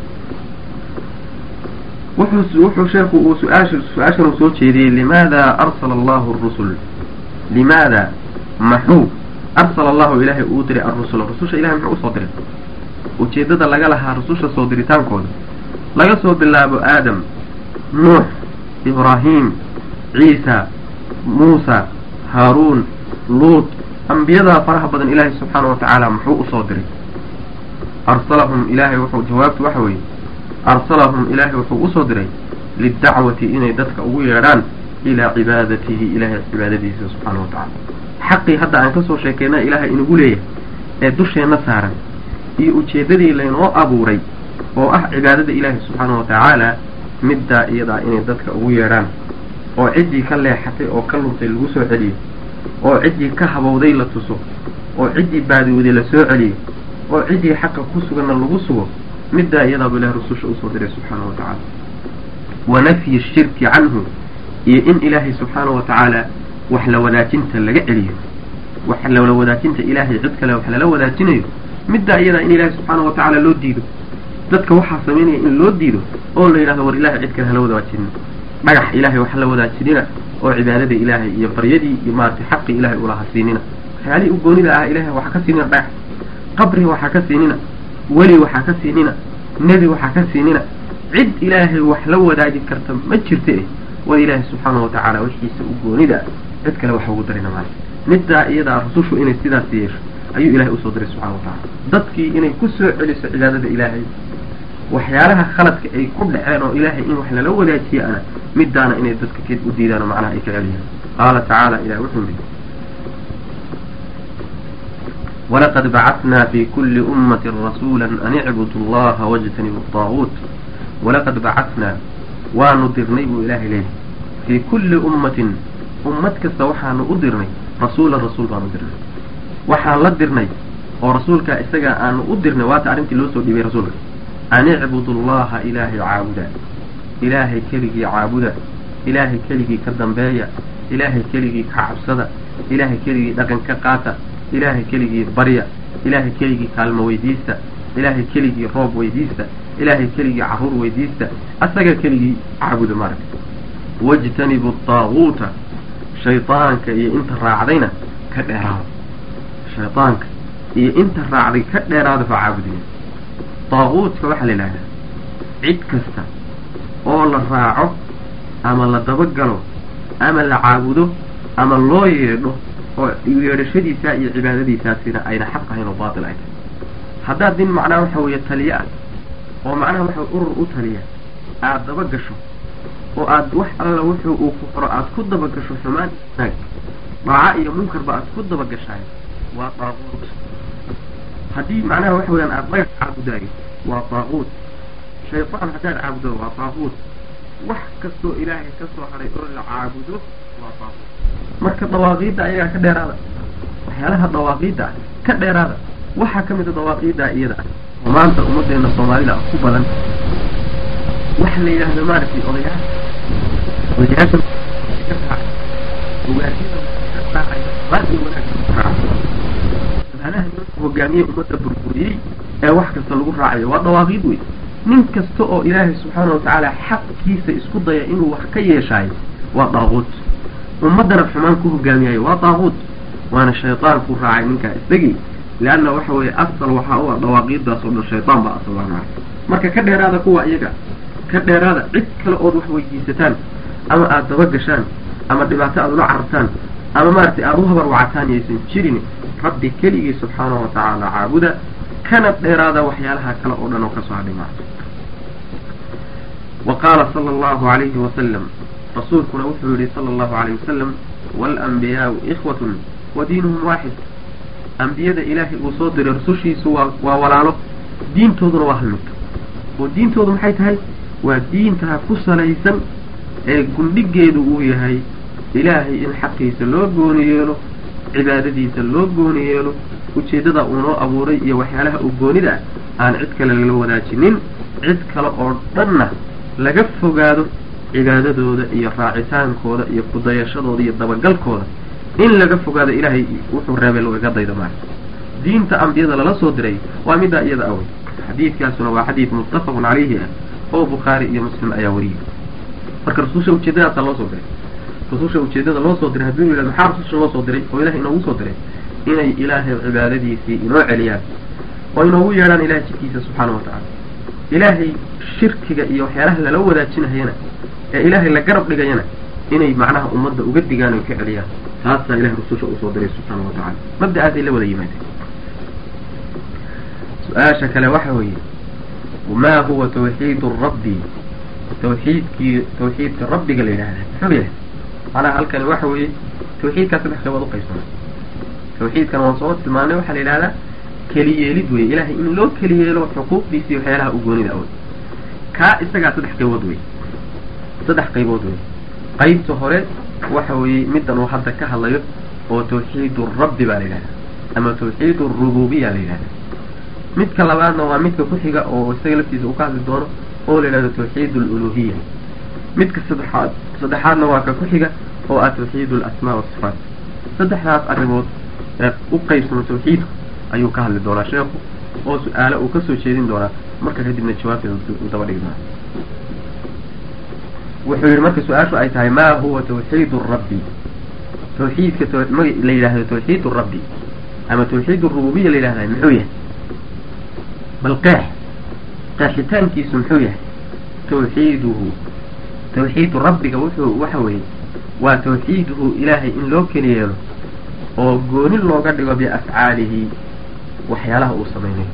wuxuu wuxuu sheeku uu su-aasha su-aashan uu soo jeediyey limaada arsala allahu arusul limaada maxuu arsala allahu ilaahay uu diray arrusula rususha ilahay muxuu usoo diray ujeeddada laga lahaa rususha soo diritaankooda laga soo bilaabo aadam nuux ibraahim ciisa muusa haaruun luut ambiyadaa faraha badan ilaahay subxaana wa tacaala muxuu usoo diray arsalahum ilaahay wuxuu jawaabtu waxa weeye arsalahum ilaahay wuxuu usoo diray lidacwati inay dadka ugu yeedhaan ilaa cibaadatihi ilaahay cibaadadiisa subxaana wa tacaala xaqii hadda aan kasoo sheekeyna ilaahay inagu leeyahay ee dusheenna saaran iyo ujeeddadii laynoo abuuray oo ah cibaadada ilaahay subxaana wa tacaala middaa iyadaa inay dadka ugu yeedhaan oo ciddii ka leexatay oo ka luntay lagu soo celiyo oo ciddii ka habowday la tuso oo ciddii baadiwday la soo celiyo oo ciddii xaqa ku suganna lagu sugo middaa iyadaaba ilahi rususha usoo diray subxaanahu wa tacaala wa nafyi shirki canhu iyo in ilaahay subxaanahu wa tacaala wax la wadaajinta laga celiyo wax la wadaajinta ilaahay cid kale wax lala wadaajinayo middaa iyadaa in ilaahay subxaanahu wa tacaala loo diido dadka waxaa samaynaya in loo diido oo la yidhahdo war ilahay cid kale hala wadaajinin dhagax ilaahay wax la wadaajinina oo cibaadada ilaahay iyo baryadii iyo maaragtay xaqii ilahay ulaha siinina waxyaalihii u goonida ah ilahay waxaa ka siinina dhagax qabri waxaa ka siinina weli waxaa ka siinina nebi waxaa ka siinina cid ilaahay wax la wadaagi karta ma jirta eh war ilaahay subxaanahu wa tacaala wixiisa u goonida cid kale waxa ugu darina maayo middaa iyadaa rusushu inay sidaas yeesho ayuu ilahay usoo diray subxana wa tacaala dadkii inay ku soo celiso cibaadada ilaahay waxyaalaha khaladka ay ku dhaceen oo ilaahay in wax lala wadaajiye ana midaana inay dadka k u diidaan oo macnaha ay ka celiyaan qaala tacaala ilahi wuxuu yihi walaqad bacatnaa fi kuli ummatin rasuula an icbudu allaha wajtanibu daaguut walaqad bacatnaa waanu dirnay buu ilaahay leeyahy fii kulli ummatin ummad kasta waxaanu u dirnay rasuulan rasuul baanu dirnay waxaan la dirnay oo rasuulkaa isagaa aanu u dirnay waata arrintii loo soo dhiibay rasuulka an icbudu allaha ilaahay caabuda ilaahay keligii caabuda ilaahay keligii ka dambeeya ilaahay keligii ka cabsada ilaahay keligii dhaqan ka qaata ilaahay keligii barya ilaahay keligii kaalmo weydiista ilaahay keligii roob weydiista ilaahay keligii carruur weydiista asaga keligii caabuda maaragta wajtanibu daaguuta shaydaanka iyo inta raacdayna ka dheeraada shaydaanka iyo inta raacday ka dheeraada fa caabudiya daaguudka waxaa la yidhahdaa cid kasta oo la raaco ama la dabagalo ama la caabudo ama loo yeedho oo yeedhashadiisaa iyo cibaadadiisaasina ayna xaq ahayn oo baatil ay tahay haddaad nin macnaha waxa weeye taliye ah oo macnaha waxa urur u taliya aada daba gasho oo aad wax alla wuxuu uu ku qoro aada ku daba gasho xumaan naag dhaaca iyo munkarba aada ku daba gashaay waa daaquut haddii macnaha waxa weyaan aada dhagax caabudaayo waa daaquut shaydaan haddaad caabudo waa daaquut wax kastoo ilaahay ka soo haray oo la caabudo waa daaquut marka dawaaqiidda ayagaa ka dheeraada waxyaalaha dawaaqiidda ah ka dheeraada waxaa ka mid a dawaaqiidda iyada ah oo maanta ummaddeena soomaalida ku badan waxa la yidhaahdo maaragtay odayaal odayaasha ugaasida manaha hogaamiye ummadda burburiyey ee wax kasta lagu raacayo waa dawaaqiid wey nin kasta oo ilaahay subxaana wa tacaala xaqkiisa isku daya inuu wax ka yeeshaayo waa daaquut ummaddana xumaan ku hogaamiyayo waa daaquut waana shaydaan ku raacay ninkaa isagii leanna waxa weeye asal waxaa u ah dawaaqiiddaas oo dhan shaydaan baa asal waa marka ka dheeraada kuwa iyaga ka dheeraada cid kale ood wax weydiisataan ama aada daba gashaan ama dhibaato aada ula carartaan ama maaragtay aada u habar wacataan yaysan jirin rabbi keligii subxaanahu wa tacaala caabuda kana dheeraada waxyaalaha kale oo dhan oo kasoo hadhay maarta wa qaala sala allahu alayhi wasalam rasuulkuna wuxuu yihi sala allahu alayh wasalam waalanbiyaau ikhwatun wa diinuhum waaxid ambiyada ilaahay uu soo diray rusushiisu waa waa walaalo diintooduna waa hal mid oo diintoodu maxay tahay waa diintaa ku salaysan ee gundhigeedu uu yahay ilaahay in xaqiisa loo gooni yeelo cibaadadiisa loo gooni yeelo ujeeddada uu noo abuuray iyo waxyaalaha uu goonida ah aan cid kale lala wadaajinin cid kale oo dhanna laga fogaado cibaadadooda iyo raacitaankooda iyo kudayashadooda iyo dabagalkooda in laga fogaado ilaahay wuxuu reebay lagaga daydo maara diinta ambiyada lala soo diray waa middaa iyada awey xadiidkaasuna waa xadiid muttafaqun calayhi ah oo bukhaari iyo muslim ayaa wariyay marka rasusha ujeedadaasa loo soo diray rususha ujeedada loo soo diray hadduu yidhahdo maxaa rususha loo soo diray oo ilahay inoogu soo diray inay ilaahay cibaadadiisii inoo celiyaan oo inoogu yeedhaan ilahay jidkiisa subxaana wa tacaala ilaahay shirkiga iyo waxyaalaha lala wadaajinahayana ee ilaahay la garab dhigayana inay macnaha ummadda uga digaan oy ka celiyaan taasaa ilahay rususha usoo diray subxaana wa tacala mabda-aasay la wada yimaadeen su-aasha kale waxa weeye ma huwa tawxiid rabbi tawxiidkii tawxiidka rabbiga la yidhahda muxuu yahay macnaha halkani waxa weeye tawxiidkaa saddex qaybood uqaybsana tawxiidkan waan soo tilmaanay waxaa la yidhahdaa keliyeelid wey ilahay in loo keliyeelo xuquuqdiisi waxyaalaha u goonida awey kaa isagaa saddex qaybood wey saddex qaybood wey qaybta hore waxa weeye middan uu hadda ka hadlayo oo tawxiid rabbi baa la yidhahda ama tawxiid rububiya la yidhahda midka labaadna waa midka ku xiga oo isaga laftiisa uu ka hadli doono oo la yidhahdo tawxiid aluluhiya midka saddexaad saddexaadna waa ka ku xiga oo ah tawxiid alasmaa wasifaat saddexdaas arrimood ee u qaybsamo tawxiidku ayuu ka hadli doonaa sheekhu oo su-aale uu kasoo jeedin doonaa marka kadibna jawaabteeda uu daba dhigi doonaa wuxuu yihi marka su-aashu ay tahay ma huwa tawxiid rabbi tawxiidka la yidhahdo tawxiid rabbi ama tawxiid rububiya la yidhahda muxuu yahay bal qeex qeexitaankiisu muxuu yahay tawxiiduhu tawxiidu rabbiga wuxuu waxa weeye waa tawxiiduhu ilaahay in loo keli yeelo oo gooni looga dhigo biafcaalihi waxyaalaha uu samaynayo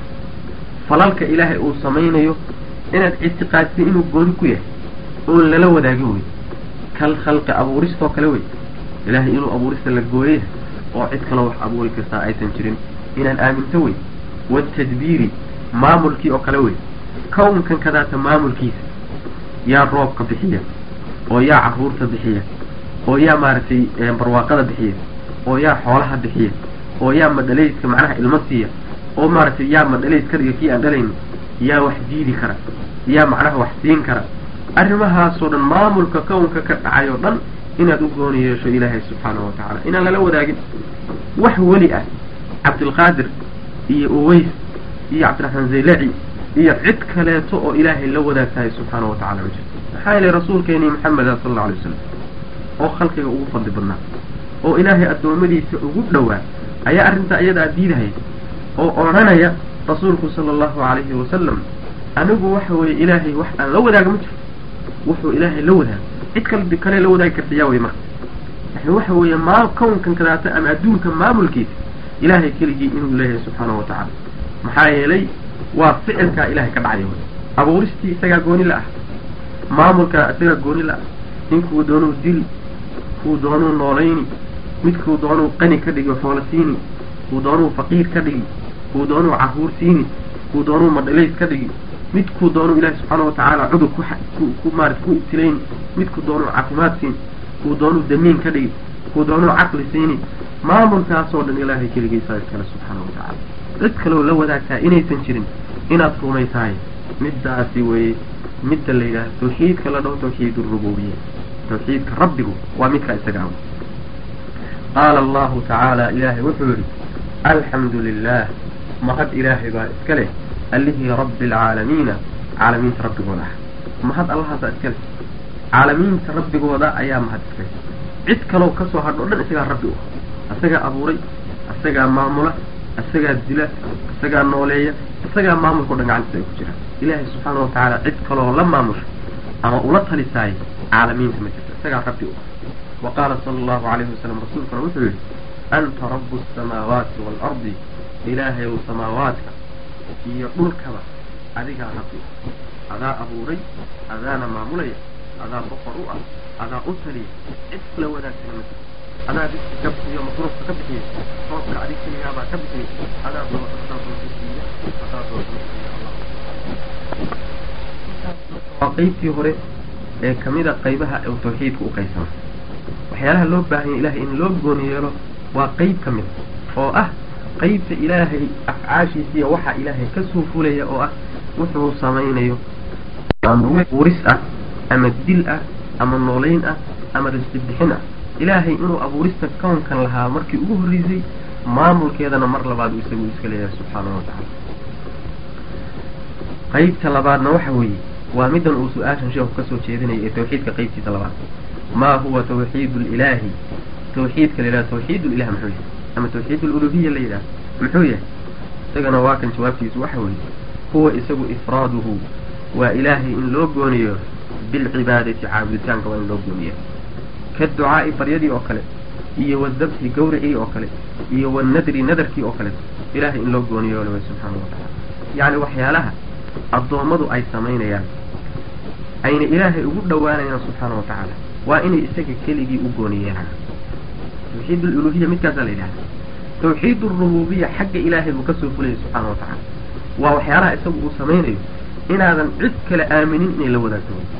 falalka ilaahay uu samaynayo inaad ictiqaadisay inuu gooni ku yahay oon lala wadaagin wey kal khalqi abuuristoo kale wey ilaahay inuu abuurista la gooyay oo cid kaloo wax abuuri kartaa aysan jirin inaan aaminto wey watadbiiri maamulkii oo kale wey kownkan kadaata maamulkiisa yaa roobka bixiya oo yaa caruurta bixiya oo yaa maaragtay barwaaqada bixiya oo yaa xoolaha bixiya oo yaa madhalayska macnaha ilmo siiya oo maaragtay yaa madhalays ka dhiga kii aan dhalayni yaa wax diidi kara yaa macnaha wax siin kara arrimahaasoo dhan maamulka kownka ka dhacay oo dhan inaad u gooni yeesho ilaahay subxaanahu watacaala inaan lala wadaagin wax weli ah cabdilqaadir iyo uways iyo cabdiraxmaan zaylaci iyo cid kaleeto oo ilaahay la wadaagtahay subxaanahu watacala ma jirto maxaa yeelay rasuulkeenii maxameda sala alla alay wasalam oo khalqiga ugu fadli badnaa oo ilaahay addoommadiisa ugu dhowaa ayaa arrintaa iyadaa diidahaya oo odhanaya rasuulku sala allahu calayhi wasalam anigu waxa weeye ilaahay wax aan la wadaaga ma jirto wuxuu ilaahay la wadaago cid kale kale la wadaagi karta yaa wey marka yani waxa weeye maa kownkan kadaata ama adduunka maamulkiisa ilaahay keligii inuu leeyahay subxaanahu watacaala maxaa yeelay waa ficilkaa ilahay ka dhacaya wey abuuristii isagaa gooni la ah maamulkaa isagaa gooni la ah ninkuu doonuu dili kuu doonuu noolayni midkuu doonuu qani ka dhigi xoola siini kuu doonuu faqiir ka dhigi kuu doonuu caruur siini kuu doonuu madhalays ka dhigi midkuu doonuu ilaahi subxaana watacaala cudur ku ku maarata ku ibtilayni midkuu doonuu caafimaad siini kuu doonuu damiin ka dhigi kuu doonuu caqli siini maamulkaasoo dhan ilaahay keligiisa iskale subxaana watacaala cid kaloo la wadaagtaa inaysan jirin inaad rumaysahay middaasi weye midda la yidhahdo tawxiidka la dhaho tawxiid rububiya tawxiidka rabbigu waa midkaa isaga ah qaala allahu tacaala ilaahay wuxuu yidhi alxamdu lilah mahad ilaahay baa iska leh allihii rabbi alcaalamiina caalamiinta rabbigooda ah mahad allahaasaa iska leh caalamiinta rabbigooda ayaa mahad iska leh cid kaloo kasoo hadho o dhan isagaa rabbi u ah isagaa abuuray isagaa maamula isagaa dila isagaa nooleeya isagaa maamulka o dhan gacantiisa ay ku jiraan ilaahay subxaana watacaala cid kaloo la maamusha ama ula talisaay caalamiinta ma jirto isagaa rabbi u ah wa qaala sala allahu calayhi wasalam rasuulkuna wuxuu yidhi anta rabu asamaawaati waalardi ilaahay ow samaawaadka iyo dhulkaba adigaa rabbi adaa abuuray adaana maamulaya adaa boqor u ah adaa u taliya cid kula wadaagtana ma jirto adaa riski ka bixiyo masruufka ka bixiya roobka adig keligaabaa ka bixiya adaa doo adaa doonta siiya adaa doonta siiya allah waa qeybtii hore ee kamida qaybaha uu tawxiidku u qaybsama waxyaalaha loo baahanya ilahay in loo gooni yeelo waa qeyb ka mid oo ah qeybta ilaahay afcaashiisiiyo waxa ilaahay kasoo fulaya oo ah wuxuu samaynayo uris ah ama dil ah ama noolayn ah ama risqi bixin ah ilaahay inuu abuurista kownkan lahaa markii ugu horreysay maamulkeedana mar labaad uu isagu iska leeyahay subxaanahu watacaala qeybta labaadna waxa weeye waa middan uu su-aashan sheekhu kasoo jeedinaya ee tawxiidka qeybtiisa labaad maa huwa tawxiid lilaahi tawxiidka la yidhaha tawxiid lilah muxuu yahay ama tawxiid luluhiya la yidhaha muxuu yahay isagana waa kan jawaabtiisu waxa weeye huwa isagu ifraaduhu waa ilaahay in loo gooniyo bilcibaadati caabuditaanka waa in loo gooniya ka ducaa'i baryadii oo kale iyo wadabxi gawricii oo kale iyo wanadri nadarkii oo kale ilaahay in loo gooniyo way subxaana watacaala yacni waxyaalaha addoommadu ay samaynayaan ayna ilaahay ugu dhowaanayaan subxaana watacaala waa inay isaga keligii u gooniyeelaan tawxiid aluluhiya midkaasaa la yidhahda tawxiid alrububiya xagga ilaahay buu kasoo fulayay subxaana watacaala waa waxyaalaha isagu uu samaynayo inaadan cid kale aaminin inay la wadaagto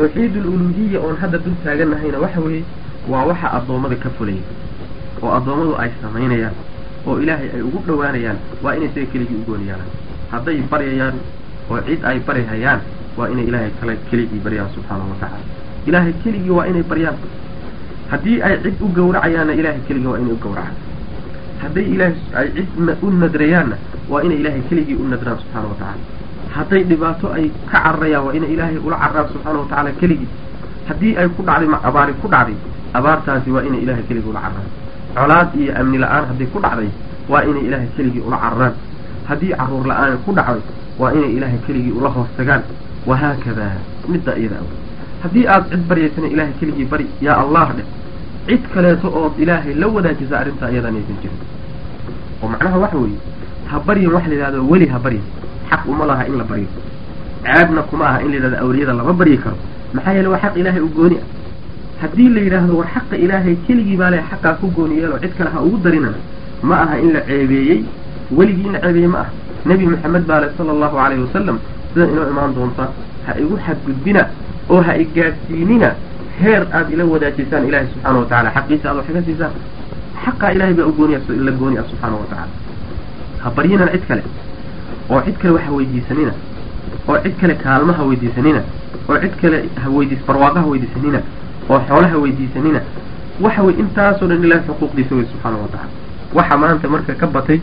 tawxiid aluluhiya oon hadda dul taaganahayna waxa weeye waa waxa addoommada ka fulaya oo addoommadu ay samaynayaan oo ilaahay ay ugu dhowaanayaan waa inay isaga keligii u gooni yeelaan hadday baryayaan oo cid ay baryhayaan waa inay ilaahay kale keligii baryaan subxaanahu watacaala ilaahay keligii waa inay baryaan haddii ay cid u gowracayaanna ilaahay keligii waa inay u gowracaan hadday ilaahay ay cid u nadrayaanna waa inay ilaahay keligii u nadraan subxaana wa tacaala hadday dhibaato ay ka cararayaan waa inay ilaahay ula cararaan subxaana wa tacaala keligii haddii ay ku dhacday abaari ku dhacday abaartaasi waa inay ilaahay keligii ula cararaan colaad iyo amni la-aan hadday ku dhacday waa inay ilaahay keligii ula cararaan haddii caruur la-aan ku dhacday waa inay ilaahay keligii ula hoos tagaan wahaakadaa midda iyada aw haddii aad cid baryaysana ilaahay keligii bari yaa allah dheh cid kaleeto ood ilaahay la wadaajisa arrintaa iyadaan aysan jirin oo macnaha waxa weeye ha baryin wax la yidhahdo weli ha baryin xaq uma laha in la baryo ceebna kuma aha in la yidhahdo awliyada lama baryi karo maxaa yeele waa xaq ilaahay u gooni ah haddii la yidhaahdo war xaqa ilaahay keligii baa le xaqaa ku gooni yeelo cid kale ha ugu darinana ma aha in la ceebeeyey weligii in la ceebeeyey ma aha nebi maxamed baa le sala allahu calayhi wasalam sida inoo imaan doonta ha igu xadgudbina oo ha igaadsiinina heer aad ila wadaajisaan ilaahay subxaana wa tacala xaqiisa aad wax ka siisaan xaqaa ilahay baa u gooniya la gooni ah subxaana wa tacaala ha baryinana cid kale oo cid kale wax ha weydiisanina oo cid kale kaalma ha weydiisanina oo cid kale ha weydiis barwaaqo ha weydiisanina oo xoolo ha weydiisanina waxa wey intaasoo dhan ilahay xuquuqdiisa wey subxaana wa tacala waxa maanta marka ka batay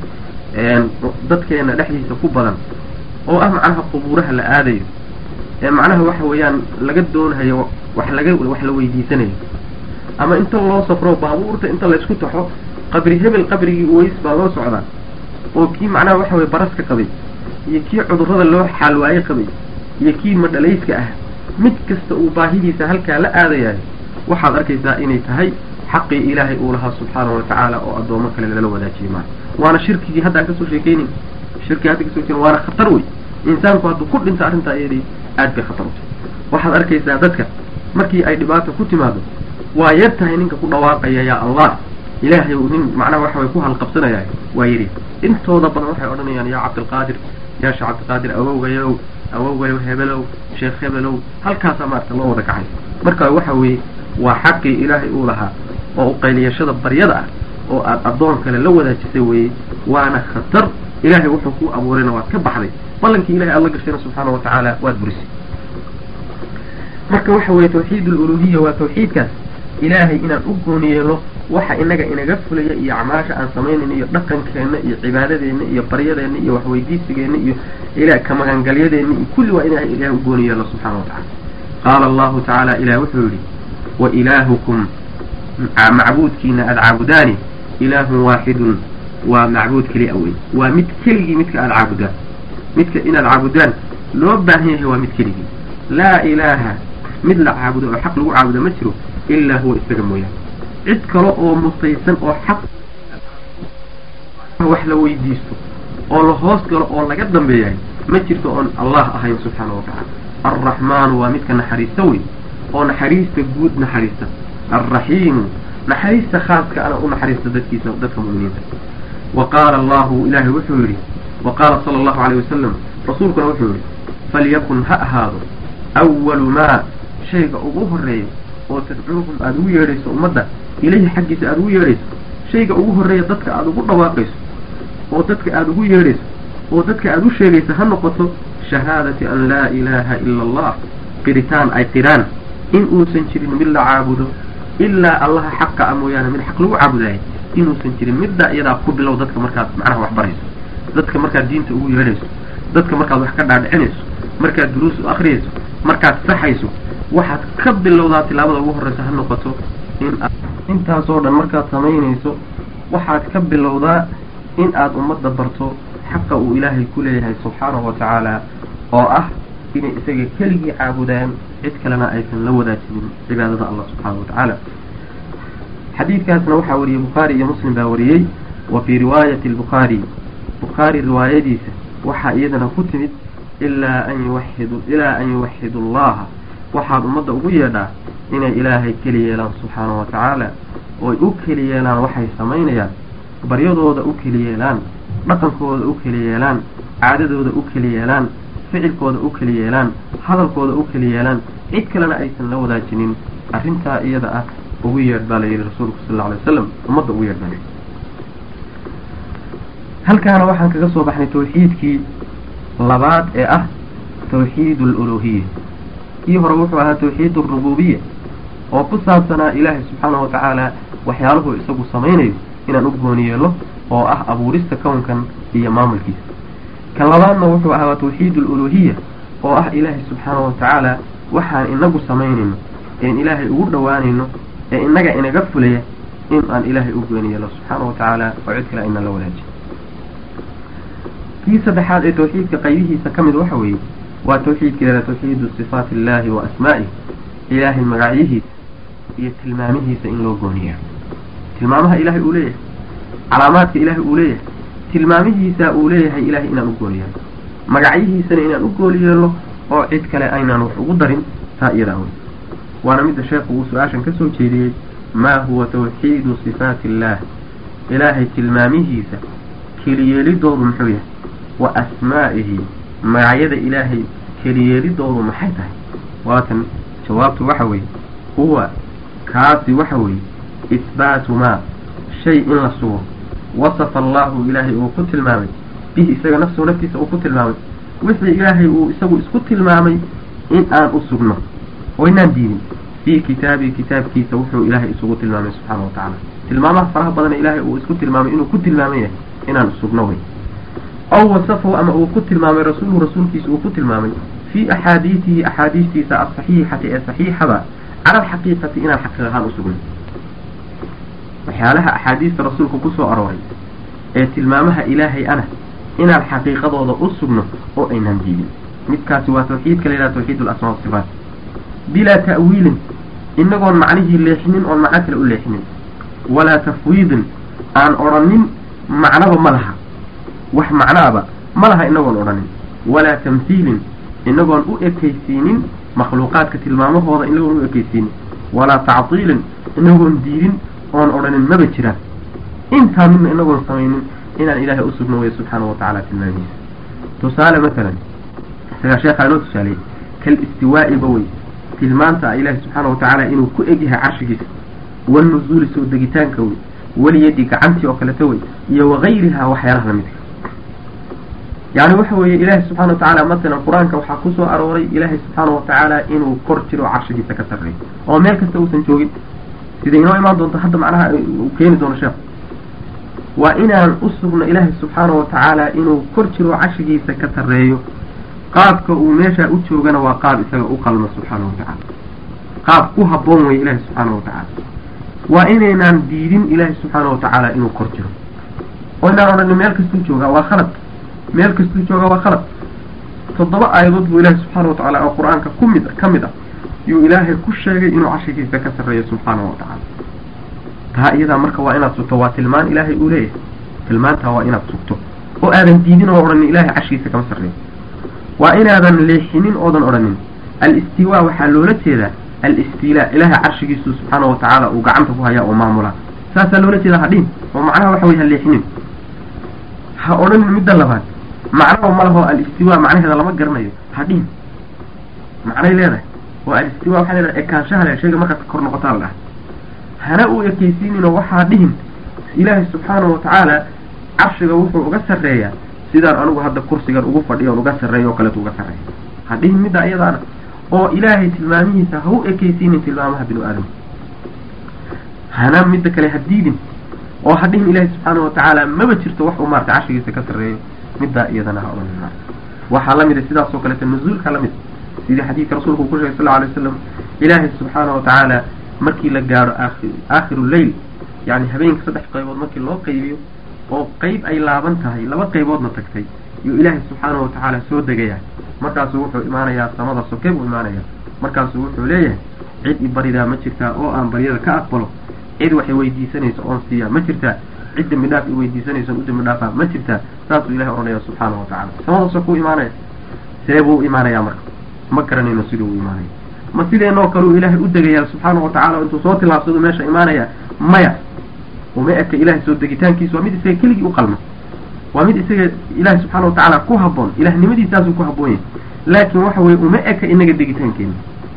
dadkeena dhexdiisa ku badan oo ah macnaha qubuuraha la aadayo ee macnaha waxa weeyaan laga doonahayo wax laga wax la weydiisanayo ama inta loo safro baabuurta inta laysku taxo qabri hebel qabrigii uweys baa loo socdaa oo kii macnaha waxa weye baraska qabay iyo kii cudurrada loo xaalwaaye qabay iyo kii madhalayska ah mid kasta uu baahidiisa halkaa la aadayahay waxaad arkaysaa inay tahay xaqii ilaahay uu lahaa subxaanahu wa tacaala oo addoomo kale lala wadaajiyay maa waana shirkigii hadda aan kasoo sheekeynin shirkigi hadda kasoo sheekeyn waana khatar wey insaanku hadduu ku dhinto arrintaa iyadii aad bay khatar u tahay waxaad arkaysaa dadka markii ay dhibaata ku timaado waa yar tahay ninka ku dhawaaqaya yaa allah ilaahay uu nin macnaha waxa way ku halqabsanaya waa yidhi intooda badan waxay odhanayaan yaa cabdilqaadir yaa sheekh cabdilqaadir awowgayow awowgayow hebelow sheekh hebelow halkaasaa maarata loo wada kacay marka waxa weeye waa xaqii ilaahay uu lahaa oo uqayliyashada baryada ah oo aad addoon kale la wadaajisay weeye waana khatar ilaahay wuxuu kuu abuurayna waad ka baxday ballankii ilahay aad la gashayna subxaana wa tacaala waad burisay marka waxa weeye tawxiid aluluhiya waa tawxiidkaas ilaahay inaan u gooni yeelo waxa inaga inaga fulaya iyo acmaasha aan samaynayna iyo dhaqankeenna iyo cibaadadeenna iyo baryadeenna iyo waxweydiisigeenna iyo ila ka magangalyadeenna iyo kulli waa inaa ilahay u gooni yeelo subxana wa tacala qaala allahu tacaala ilaah wuxuu yidhi wa ilaahukum macbuudkiina aada caabudaani ilaahun waaxidun waa macbuud keli a wey waa mid keligii midka aada caabudaan midka inaad caabudaan loo baahan yahay waa mid keligii laa ilaaha mid la caabudo oo xaq lagu caabudo ma jiro ilaa huwa isaga mooyaane cid kale oo mutaysan oo xaq wax la weydiisto oo la hoos galo oo laga dambeeyahay ma jirto oon allah ahayn subxaana wa tacaala alraxmaanu waa midka naxariista wey oo naxariista guud naxariista alraxiimu naxariista khaaska ana u naxariista dadkiisa dadka mu'miniinta wa qaala allahu ilaahay wuxuu yidhi wa qaala sala allahu alayh wasalam rasuulkuna wuxuu yidhi falyakun ha ahaado awalu maa shayga ugu horeeya oo tadcuuhum aada ugu yeedhayso ummadda ilayhi xaggiisa aada ugu yeedhayso shayga ugu horreeya dadka aada ugu dhawaaqayso oo dadka aada ugu yeedhayso oo dadka aada u sheegayso ha noqoto shahaadati an laa ilaaha ila allah qiritaan ay qiraan in uusan jirin mid la caabudo ilaa allaha xaqa a mooyaane mid xaq lagu caabudaayay inuusan jirin middaa iyadaa ku bilow dadka markaad macnaha wax barayso dadka markaad diinta ugu yeedhayso dadka markaad wax ka dhaadhicinayso markaad duruus u akriyayso markaad saxayso waxaad ka bilowdaa tilaabada ugu horreysa ha noqoto in intaasoo dhan markaad samaynayso waxaad ka bilowdaa in aad ummadda barto xaqa uu ilaahay ku leeyahay subxaanahu wa tacaala oo ah inay isaga keligii caabudaan cid kalena aysan la wadaajinin cibaadada allah subxaanahu wa tacaala xadiidkaasna waxaa wariyey bukhaari iyo muslim baa wariyey wa fii riwaayati albukhaari bukhaari riwaayadiisa waxaa iyadana ku timid ilaa an yuwaxidu ilaa an yuwaxidu allaha waxaad ummadda ugu yeedhaa inay ilaahay keli yeelaan subxaanahu wa tacaala ooy u keli yeelaan waxay samaynayaan baryadooda u keli yeelaan dhaqankooda u keli yeelaan caadadooda u keli yeelaan ficilkooda u keli yeelaan hadalkooda u keli yeelaan cid kalena aysan la wadaajinin arrintaa iyada ah ugu yeedh baa la yidhi rasuulku sal alla alay wasalam ummadda ugu yeedh baa layidhi halkaana waxaan kaga soo baxnay tawxiidkii labaad ee ah tawxiid aluluhiya kii hore wuxuu ahaa tawxiid alrububiya oo ku saabsanaa ilaahay subxaanahu watacaala waxyaaluhu isagu samaynayo inaan u gooni yeelo oo ah abuurista kownkan iyo maamulkiisa kan labaadna wuxuu ahaa tawxiid aluluhiya oo ah ilaahay subxaanahu watacaala waxaan inagu samaynayno een ilaahay ugu dhowaanayno ee inaga inaga fulaya in aan ilaahay u gooni yeelo subxaana wa tacaala oo cid kale aynan la wadaajin kii saddexaad ee tawxiidka qaybihiisa ka mid waxa weeye waa tawxiidka ilaa tawxiidu sifaati illaahi wa asmaa'ih ilaahay magacyihiisa iyo tilmaamihiisa in loo gooniya tilmaamaha ilaahay uu leeyahay calaamaadka ilaahay uu leeyahay tilmaamihiisa uu leeyahay ilaahay inaan u gooniyeelo magacyihiisana inaan u gooni yeelno oo cid kale aynaan wax ugu darin taa iyadaa wey waana midda sheekhu uu su-aashan ka soo jeediyey maa huwa tawxiidu sifaati illaah ilaahay tilmaamihiisa keliyeelidoodu muxuu yahay wa asmaa'ihi magacyada ilaahay keliyeelidoodu maxay tahay waatan jawaabtu waxa weeye huwa kaasi waxa weeye isbaatu maa shay in la sugo wasafa allahu ilaahay uu ku tilmaamay bihi isaga nafsuhu naftiisa uu ku tilmaamay wixii ilaahay uu isagu isku tilmaamay in aan u sugno oo inaan diidin fii kitaabii kitaabkiisa wuxuu ilaahay isugu tilmaamay subxaana wa tacaala tilmaamaha faraha badan ee ilaahay uu isku tilmaamay inuu ku tilmaaman yahay inaan sugno wey aw wasafahu ama uu ku tilmaamay rasuuluhu rasuulkiisa uu ku tilmaamay fii axaadiisihi axaadiistiisa asaxiixati ee saxiixada cala alxaqiiqati inaan xaqiiq ahaan u sugno waxyaalaha axaadiista rasuulka kusoo arooray ee tilmaamaha ilaahay ana inaan xaqiiqadooda u sugno oo aynaan diidin midkaasi waa tawxiidka la yidhaha tawxiid alasmaa wasifaat bilaa ta'wiilin inagoon macnihii leexinin oon macno kale u leexinin walaa tafwiidin aan odhanin macnaba ma laha wax macnaaba ma laha inagoon odhanin walaa tamhiilin inagoon u ekaysiinin makhluuqaadka tilmaamahooda inagoon u ekaysiinin walaa tactiilin inagoon diidin oon odhanin maba jiraan intaa midna inagoon samaynin inaan ilaahay u sugno waya subxaana wa tacaala tilmaamihiisa tusaale matalan isagaa sheekhaa inoo tusaaleyey kal istiwaa'iba wey tilmaanta ilaahi subxaana wa tacaala inuu ku egyahay carshigiisa walnuzuuli soo degitaanka wey waliyadi gacantii oo kaleta wey iyo wagayrihaa waxyaalaha lamidka yani waxa weeye ilaahi subxana wa tacaala matalan qur-aanka waxaa kusoo arooray ilaahay subxaana wa tacaala inuu kor jiro carshigiisa ka sarreeyo oo meel kasta uusan joogin sida inoo imaan doonto hadda macnaha uu keeni doono sheekh waa inaan u sugno ilaahay subxaana wa tacaala inuu kor jiro carshigiisa ka sarreeyo qaabka uu meeshaa u joogana waa qaab isaga u qalma subxaana wa tacaala qaab ku habboon weye ilaahi subxaana wa tacaala waa inaynaan diidin ilaahi subxaana wa tacaala inuu kor jiro oo inaan odhanin meel kastuu joogaa waa khalad meel kastuu joogaa waa khalad toddoba aayadood buu ilaahi subxaana wa tacaala oo qur-aanka ku mid ka mid ah yuu ilaahay ku sheegay inuu carshigiisa ka sarreeyo subxaana wa tacaala taa iyadaa marka waa inaad sugto waa tilmaan ilaahay uu leeyahay tilmaantaa waa inaad sugto oo aadan diidin oo odhanin ilaahay carshigiisa kama sarreeyo waa inaadan leexinin oodan odhanin al-istiwaa waxaa loola jeedaa al-istilaa ilaahay carshigiisu subxaana wa tacaala uu gacanta ku hayaa oo maamulaa saasaa loola jeedaa hadhin oo macnaha waxa weye ha leexinin ha odhanin midda labaad macnaba ma laho al-istiwaa macnaheeda lama garanayo hadhin macnay leedahay oo al-istiwaa waxaa leedahay ekaanshaha le shayga markaad kor noqotaa la dhaha hana u ekaysiininoo waxaa dhihin ilaahay subxaana wa tacaala carshiga wuxuu uga sarreeyaa sidaan anigu hadda kursigan ugu fadhiyo on uga sarreeyo oo kaleetu uga sarreeya ha dhihin middaa iyadaana oo ilaahay tilmaamihiisa ha u ekaysiinin tilmaamaha binu aadam hana midda kale ha diidin oo ha dhihin ilaahay subxaana wa tacaala maba jirto wax uu maarata carshigiisa ka sarreeyo middaa iyadana ha odhan maarata waxaa la mida sidaas oo kaleeta nuzuulka la mid sidii xadiidka rasuulku uu ku sheegay sal lla alay wasalam ilaahay subxaana wa tacaala markii la gaadho aakhi aakhiru leyl yacni habeenka saddex qaybood markii loo qaybiyo oo qeyb ay laaban tahay laba qayboodna tagtay yuu ilaahay subxaana wa tacaala soo degayaa markaasuu wuxuu imaanayaa samada soke buu imaanayaa markaasuu wuxuu leeyahay cid i baridaa ma jirtaa oo aan baryada ka aqbalo cid waxay weydiisanayso oon siiyaa ma jirtaa cid dembi dhaaf i weydiisanayso u dembi dhaafaa ma jirtaa saasuu ilahay odhanaya subxaana wa tacala samada sokuu imaanaya see buu imaanayaa marka ma garanayno siduu u imaanaya ma sideenoo kale uu ilaahay u degayaa subxaana wa tacala intuu soo tilaabsadu meesha imaanaya maya uma eka ilahay soo degitaankiisa waa mid isaga keligii u qalma waa mid isaga ilaahay subxaana wa tacaala ku habboon ilahnimadiisaasuu ku habboon yahay laakiin waxa weye uma eka inaga degitaankeena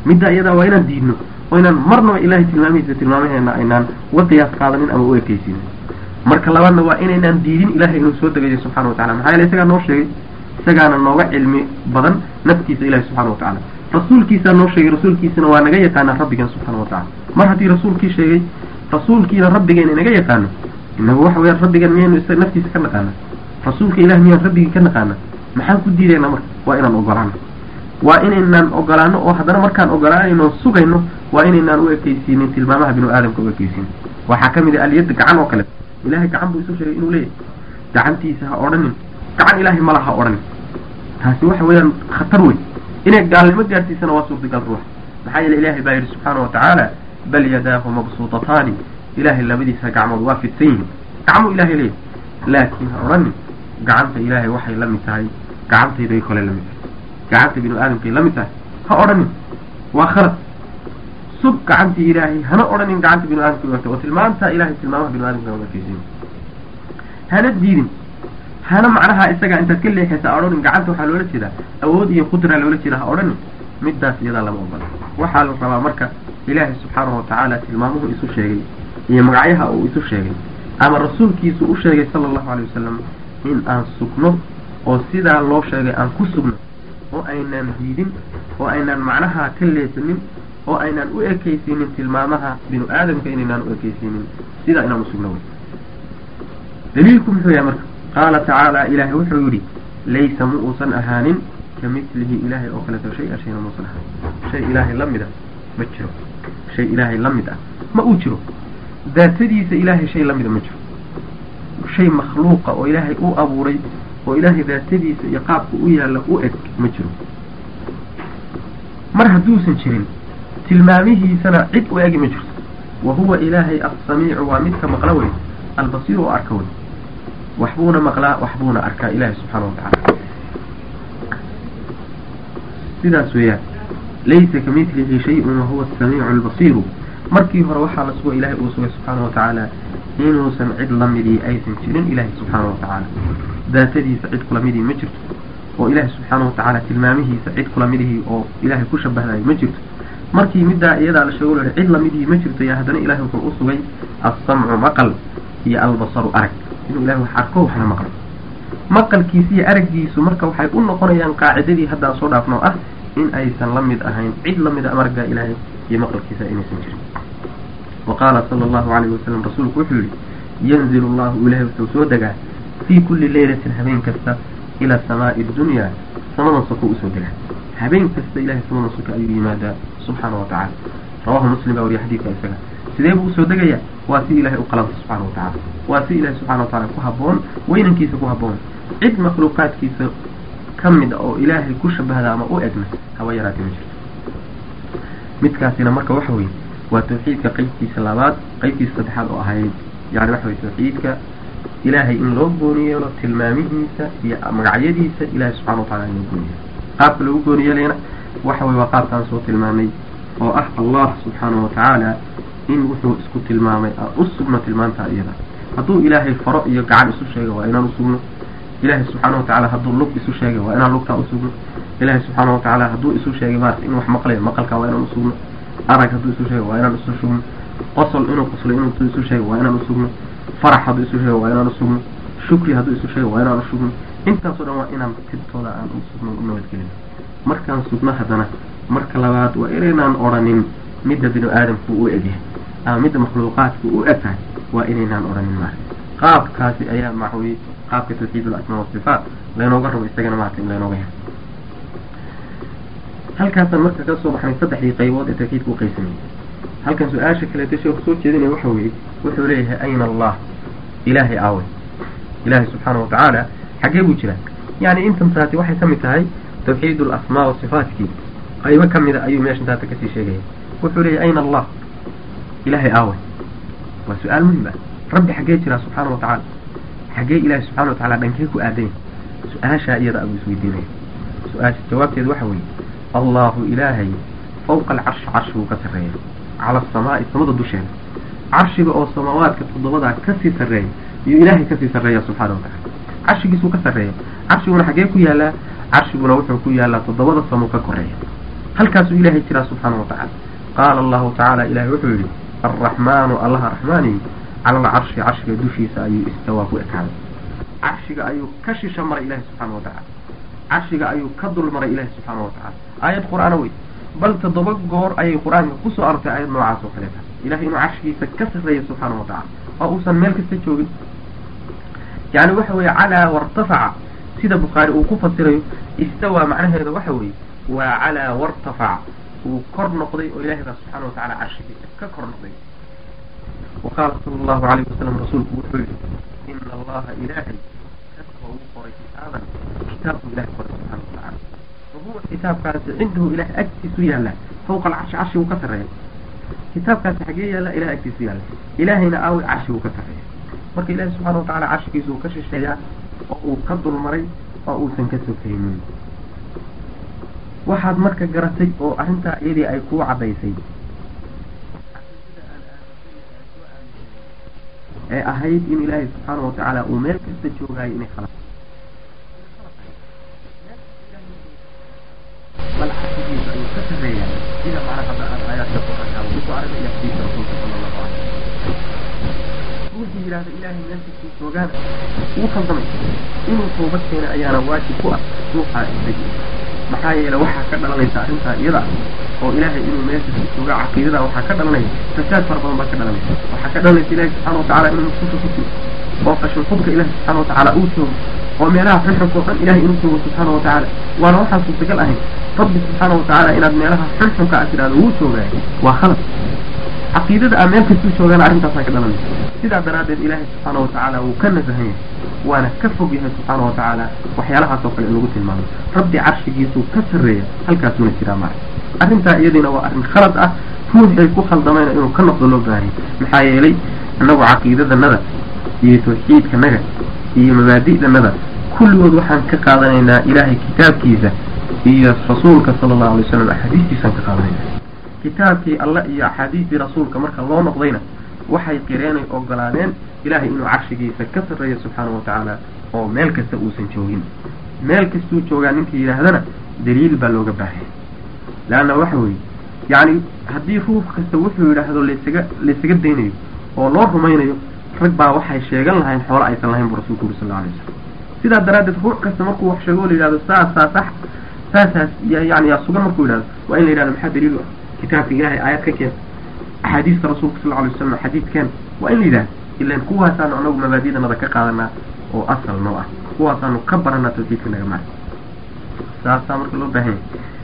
midda iyadaa waa inaan diidno oo inaan marnaba ilahay tilmaamihiisa tilmaamaheena aynaan uga qiyaas qaadanin ama u ekeysiinin marka labaadna waa inaynaan diidin ilahay inuu soo degayo subxana wa tacala maxaa yeele isagaa noo sheegay isagaana nooga cilmi badan naftiisa ilahi subxana wa tacala rasuulkiisaa noo sheegay rasuulkiisana waa naga yaqaanaa rabbigan subxana wa tacala mar haddii rasuulkii sheegay rasuulkiina rabbigeena naga yaqaano inagu waxa weyaan rabbigan miyaynu isa naftiisa ka naqaana rasuulka ilah miyaan rabbigii ka naqaana maxaan ku diidayna marka waa inaan ogolaano waa inaynaan ogolaano oo haddana markaan ogolaanayno sugayno waa inaynaan u ekeysiinin tilmaamaha binu aadamka u ekeysiinin waxaa ka mid ah alyadda gacan oo kale ilahay gacan buu isu sheegay inuu leeyahay gacantiisa ha odhanin gacan ilahay mala ha odhanin taasi waxa weeyaan khatar wey inay gaalnimo gaarsiisana waa suurtagal ruux maxaa yeele ilahay baa yidhi subxaana wa tacaala bal yadaahu mabsuutataani ilahay labadiisa gacmood waa fidsan yihiin gacmuu ilahay leeyahay laakiin ha odhanin gacanta ilaahay waxay la mid tahay gacantayday kole la mid tahay gacanta binu aadamkay la mid tahay ha odhanin waa khalad sug gacantii ilaahay hana odhanin gacanta binu aadamka u egtay oo tilmaamtaa ilahay tilmaamaha binu aadamka u ekeysiin hana diidin hana macnaha isaga intaad ka leexaysa ha odhanin gacanta waxaa loola jeedaa awood iyo qudraa loola jeeda ha odhanin middaas iyadaa lama ogola waxaa la rabaa marka ilaahay subxaanahu watacaala tilmaamuhu isu sheegay iyo magacyaha uu isu sheegay ama rasuulkiisu u sheegay sala allahu alay wasalam in aan sugno oo sidaa loo sheegay aan ku sugno oo aynaan diidin oo aynaan macnaha ka leesanin oo aynaan u ekeysiinin tilmaamaha binu aadamka inaynaan u ekeysiinin sidaa inaan usugno wey daliilku muxuu yahay marka qaala tacaala ilaahay wuxuu yidhi laysa mu uusan ahaanin ka mitlihi ilaahay oo kaleeto shay-a shayna muusan ahaanin shay ilaahay la mid ah ma jiro shay ilaahay la mid ah ma uu jiro daatadiisa ilaahay shay la mida ma jiro shay makhluuqa oo ilaahay u abuuray oo ilaahay daatadiisa iyo qaabka u yaalla u eg ma jiro mar hadduusan jirin tilmaamihiisana cid u egi ma jirto wa huwa ilaahay assamiicu waa midka maqla wey albasiiru oo arka wey waxbuuna maqlaa waxbuuna arkaa ilaahay subxaana wa tacaala sidaas weeyaan laysa ka mitlihi shay-un wahuwa asamiicu albasiiru markii hore waxaa la sugo ilahay uu sugay subxaana wa tacaala inuusan cid lamidii aysan jirin ilaahay subxaana wa tacaala daatadiisa cid kulamidii ma jirto oo ilaahay subxaana wa tacaala tilmaamihiisa cid kulamidihii oo ilaahay ku shabahdayo ma jirto markii middaa iyadaa la sheego lahi cid lamidihii ma jirto iyo haddana ilahay wuxuu u sugay assamcu maqal iyo albasaru arag inuu ilahay wax arko waxna maqlo maqalkiisa iyo araggiisu marka waxay u noqonayaan qaacidadii haddaan soo dhaafno ah in aysan la mid ahayn cid lamid a amargaa ilaahay iyo maqalkiisa inaysan jirin wa qaala sala allahu calayhi wasalam rasuulku wuxuu yihi yanzilu allahu ilahay wuxuu soo degaa fii kulli leylatin habeen kasta ila samaa'i dunyaa samadan soko usoo degaa habeen kasta ilahay samadan soka ayuu yimaadaa subxaana wa tacala rawahu muslim baa wariya xadiidka isaga sidee buu usoo degayaa waa si ilahay u qalanta subxana wa tacala waa si ilahay subxana wa tacala ku habboon weynankiisa ku habboon cid makhluuqaadkiisa ka mid a oo ilaahay ku shabahda ama u egna haba yaraatee ma jirto midkaasina marka waxa weeye waa tawxiidka qeybtiisa labaad qeybtiisa saddexaad oo ahayd yani waxa weye tawxiidka ilaahay in loo gooni yeelo tilmaamihiisa iyo magacyadiisa ilahay subxana wa tacala in loo gooni yeelo qaabka lagu gooni yeelayna waxa weye waa qaabkaan soo tilmaamay oo ah allah subxaana wa tacaala in wuxuu isku tilmaamay aan u sugno tilmaantaa iyada hadduu ilaahay faro iyo gacan isu sheega waa inaan usugno ilaahay subxaana wa tacala hadduu lug isu sheegay waa inaan lugtaa usugno ilaahay subxaana wa tacaala hadduu isu sheegay maarata in wax maqlayo maqalkaa waa inaan usugno arag hadduu isu sheegay waa inaan isu sugno qosol inuu qoslay inuu isu sheegay waa inaan usugno farax hadduu isu sheegay waa inaan usugno shukri hadduu isu sheegay waa inaan usugno intaasoo dhan waa inaan tibtooda aan usugno u nabadgelin markaan sugno haddana marka labaad waa inaynaan odhanin midda binu aadamku u egyahay ama midda makhluuqaadku u eg tahay waa inaynaan odhanin maarata qaabkaasi ayaa maxweye qaabka tawxiid alasmaa wasifaat laynooga rabo isagana maarata in laynooga helo halkaasaan marka ka soo baxnay saddexdii qaybood ee tawxiidka u qaysamayay halkan su-aasha kaleeto sheeku soo jeedinaya waxa weeye wuxuu leeyahay ayna allah ilaahay aawey ilaahay subxaana wa tacaala xaggee buu jiraa yani intan taati waxay ka mid tahay tawxiid alasmaa wasifaatkii qaybo ka mida ayuu meeshan taata kasii sheegaya wuxuu leeyahay ayna allah ilaahay aawey waa su-aal muhim ah rabbi xaggee jiraa subxaana wa tacaala xaggee ilaahay subxana wa tacala dhankee ku aadanya su-aashaa iyada abuu isweydiinaya su-aasha jawaabteedu waxa weeye allahu ilaahay fawqa alcarshi carshi buu ka sarreeya cala asamaa'i samada dusheeda carshiga oo samaawaadka toddobadaa kasii sarreeya iyuu ilaahay kasii sarreeya subxaana wa tacala carshigiisuu ka sarreeya carshiguna xaggee ku yaalaa carshiguna wuxuu ku yaalaa toddobada samo ka koreeya halkaasuu ilaahay jiraa subxaana wa tacaala qaala allahu tacaala ilahay wuxuu yidhi alraxmaanu allaha raxmaani cala alcarshi carshiga dushiisa ayuu istawaa ku ekaaday carshiga ayuu ka shisha maray ilahi subxaana wa tacala carshiga ayuu ka dul maray ilahi subxaana wa tacala aayad qur-aana wey bal toddoba goor ayay qur-aanka kusoo arortay aayad noocaas oo kaleeta ilahay inuu carshigiisa ka sarreeya subxaana wa tacala oo uusan meel kasta joogin yani waxa weeye calaa wartafaca sida bukhaari uu ku fasirayo istawaa macnaheeda waxa weeye waa calaa wartafaca uu kor noqday oo ilahay baa subxaana wa tacala carshigiisa ka kor noqday wa qaala sala allahu alayhi wasalam rasuulku wuxuu yihi ina allaha ilaahay kataba uu qoray kitaaban kitaabku ilahay qoray subxana wa tacala wahuwa kitaabkaasi cindahu ilahay agtiisu yaalla fawqa alcarshi carshiguu ka sarreeya kitaabkaasi xagee yaalla ilahay agtiisu yaalla ilaahayna aawi carshiguu ka sarreeya marka ilahi subxaana wa tacala carshigiisa uu ka shisheeyaa oo uu ka dulmaray oo uusan ka sokaynin waxaad marka garatay oo arrintaa iyadii ay kuu caddaysay ee ahayd in ilaahay subxaana wa tacaala uu meel kasta joogaayo inay khalaq bal carshigiisa ayuu ka sarreeyaa sida macna hadda aad aayaadka qur-aanka aa kusoo aragay iyo xadiiska rasuulka sala allahu calay ruuxii yidhahda ilaahay meel kastuu joogaana wuu khaldamay inuu toobad keena ayaana waajib ku ah ruuxaa isdegi maxaa yeele waxaa ka dhalanaysa arrintaa iyada oo ilaahay inuu meel kasta jooga caqiidada waxaa ka dhalanaya fasaad fara badan baa ka dhalanaysa waxaa ka dhalanaysa ilahi subxaana wa tacala inuu musqusha ku jiro oo qashin qubka ilahi subxaana wa tacaala uu joogo oo meelaha xunxunka oo dhan ilahay inuu joogo subxaana wa tacaala waana waxaan suurtagal ahayn rabbi subxaana wa tacaala inaad meelaha xunxunka aad tidhahdo wuu joogaayo waa khalad caqiidada aa meel kastuu joogaana arrintaasaa ka dhalanaysa sidaa daraaddeed ilaahay subxaana wa tacaala wuu ka nasahan yahay waana ka fog yahay subxaana wa tacaala waxyaalahaas oo kale in lagu tilmaamo rabbi carshigiisuu ka sarreeya halkaasuuna jiraa mara arrintaa iyadiina waa arrin khalad ah ruuxay ku khaldamayna inuu ka noqdo loo baahanya maxaa yeelay annagu caqiidadanada iyo tawxiidkanaga iyo mabaadi'danada kulligood waxaan ka qaadanaynaa ilaahay kitaabkiisa iyo rasuulka sala allahu alay wasalam axaadiistiisaan ka qaadanayna kitaabkii allah iyo axaadiistii rasuulka marka loo noqdayna waxay qireenay ogolaadeen ilaahay inuu carshigiisa ka sarreeyo subxaana wa tacaala oo meel kasta uusan joogin meel kastuu joogaa ninka yidhaahdana daliil baa looga baahaya leanna waxa weeye yacni haddii ruux kasta wuxuu yidhaahdo laysaga laysaga daynayo oo loo rumaynayo rag baa waxay sheegan lahayn xoolo aysan lahayn buu rasulku uri sal alla alay wasalam sidaa daraaddeed ruux kasta markuu wax sheego la yidhahdo saasaa sax saasaas yani yaa sugan markuu yidhahdo waa in la yidhahdo maxaa daliil u ah kitaabka ilahay aayad ka keen axaadiista rasuulka sal alay wasalam xadiidkeen waa in la yidhahdo ilan kuwaasaanu anagu mabaadidanada ka qaadanaa oo asal noo ah kuwaasaanu ka baranaa tawxiidka naga maa saasaa marka loo baahanya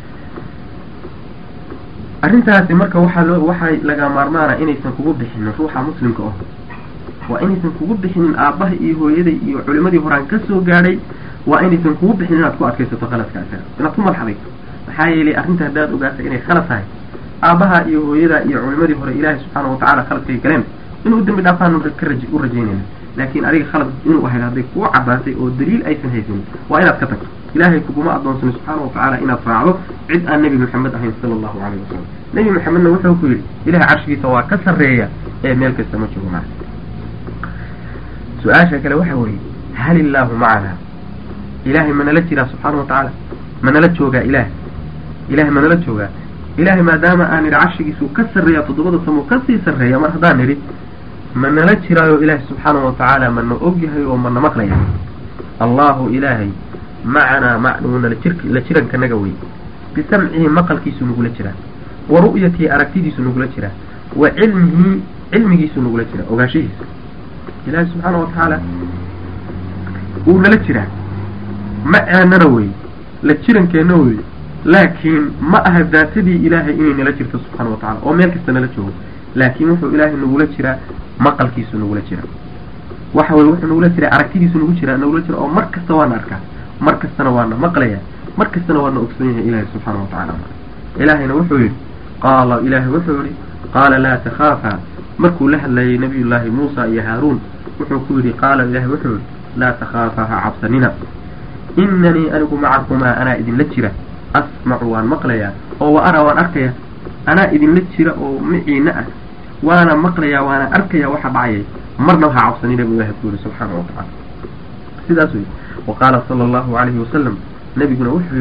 arrintaasi marka waxaa loo waxay laga maarmaana inaysan kugu bixinin ruuxa muslimka oh waa inaysan kugu bixinin aabbaha iyo hooyaday iyo culimadii horaan ka soo gaadhay waa inaysan kugu bixinin inaad ku adkaysato khaladka isaga inaad ku madaxdayso maxaa yeelay arrinta haddaad ogaata inay khalad tahay aabbaha iyo hooyada iyo culimadii hore ilaahay subxaana watacala khaladkay galeen inuu dembi dhaafaanu ka raji u rajaynayna laakiin adiga khalad inuu ahayd hadday kuu caddaatay oo daliil aysan haysanin waa inaad ka tagto ilaahay kuguma addoonsano subxaana watacaala inaad raacdo cid aan nebi maxamed ahayn sala allahu calayhi wasalam nebi maxamedna wuxuu ku yidhi ilahay carshigiisa waa ka sarreeya ee meel kasta ma joogo maa su-aasha kale waxa weeye hal illaahu macana ilaahay manala jiraa subxaana watacaala manala joogaa ilaah ilahay manala joogaa ilahay maadaama aan idhi carshigiisuu ka sarreeya toddobada samo kasii sarreeya mar haddaan idhi manala jiraayo ilaahay subxaana watacaala mana ogyahay oo mana maqlaya allahu ilaahay macanaa macnuunala jir la jirankanaga wey bisamcihi maqalkiisu nagula jiraa wa ru'yatihi aragtidiisu nagula jiraa wa cilmihi cilmigiisu nagula jiraa ogaanshihiisa ilaahay subxaana watacaala wuu nala jiraa ma aanana wey la jirankeenna wey laakiin ma aha daatadii ilaahay inay nala jirto subxaana watacala oo meel kasta nala joogo laakiin wuxuu ilaahay nagula jiraa maqalkiisu nagula jiraa waxa weye wuxuu nagula jiraa aragtidiisu nagu jiraa nagula jira oo mar kasta waana arkaa mar kastana waana maqlaya mar kastana waana ogsoon yahay ilaahay subxaana watacaala ilaahayna wuxuu yidhi qaala ilaahay wuxuu yihi qaala laa takhaafa markuu la hadlayay nabiyullaahi muusa iyo haaruun wuxuu ku yidhi qaala ilaahay wuxuu yihi laa takhaafa ha cabsanina inanii anigu macakumaa anaa idinla jira asmacu waan maqlayaa oo wa araa waan arkaya anaa idinla jira oo miciina ah waana maqlayaa waana arkaya waxa dhacayay marna waxa cabsanina buu ilahay ku yidhi subxaana wa tacala sidaas wey wa qaala sala allahu calayhi wasalam nebiguna wuxuu yidhi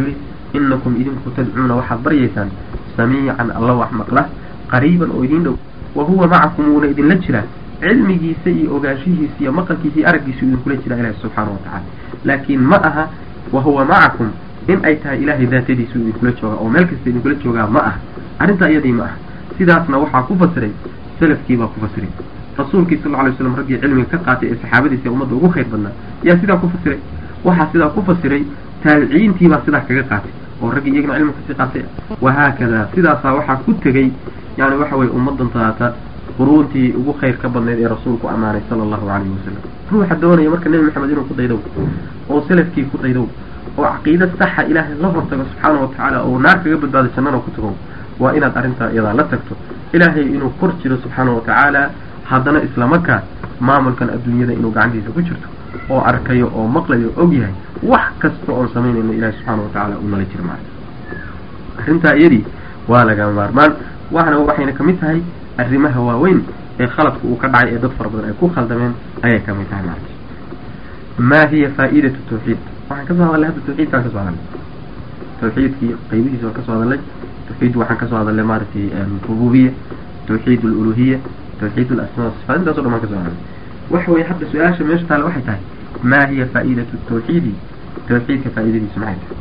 inakum idinku tadcuuna waxaad baryaysaan samiican alla wax maqla qariiban oo idin dhow wa huwa macakum wuuna idinla jiraa cilmigiisa iyo ogaanshihiisa iyo maqalkiisa iyo araggiisu idinkula jiraa ilahi subxaana wa tacala laakiin ma aha wa huwa macakum in ay tahay ilaahay daatadiisu idinkula joogaa oo meel kasta idinkula joogaa ma aha arrintaa iyadii ma aha sidaasna waxaa ku fasiray salafkii baa ku fasiray rasuulkii sal alay slam raggii cilmiga ka qaatay ee saxaabadiisa ee ummadda ugu khayr badnaa yaa sidaa ku fasiray waxaa sidaa ku fasiray taabiciintiibaa sidaa kaga qaatay oo raggii iyagana cilmiga kasii qaatay wahaakada sidaasaa waxaa ku tegey yani waxa weye ummadan taata quruuntii ugu khayr ka badnayd ee rasuulku ammaanay sala allahu calayhi wasalam ruuxa doonaya marka nebi maxamed inuu ku daydow oo salafkii ku daydow oo caqiida saxa ilaahay la hortago subxaana wa tacaala oo naar kaga badbaado jannana ku tago waa inaad arrintaa iyadaa la tagto ilaahay inuu kor jiro subxaana wa tacaala haddana islamarkaa maamulkan adduunyada inuu gacantiisa ku jirto oo arkayo oo maqlayo og yahay wax kasta oon samaynayno ilahi subxaana wa tacaala uu nala jiro maarka arrintaa iyadii waa laga maarmaan waxna waxayna kamid tahay arrimaha waaweyn ee khaladku uu ka dhacay ee dad fara badan ay ku khaldameen ayay kamid tahay maarka ma hiya faa'iidatu tawxiid waxaan kasoo hadalnay hadda tawxiidkaan kasoo hadalnay tawxiidkii qaybihiisa waan kasoo hadalnay tawxiid waxaan kasoo hadalnay maaragtay rububiya tawxiid aluluhiya tawxiid alasmaa sifaat intaas o dhan baan kasoo hadalnay waxa weye hadda su-aasha meesha taale waxay tahay ma hiya faa'iidatu tawxiidi tawxiidka faa'iidadiisu maxay tahay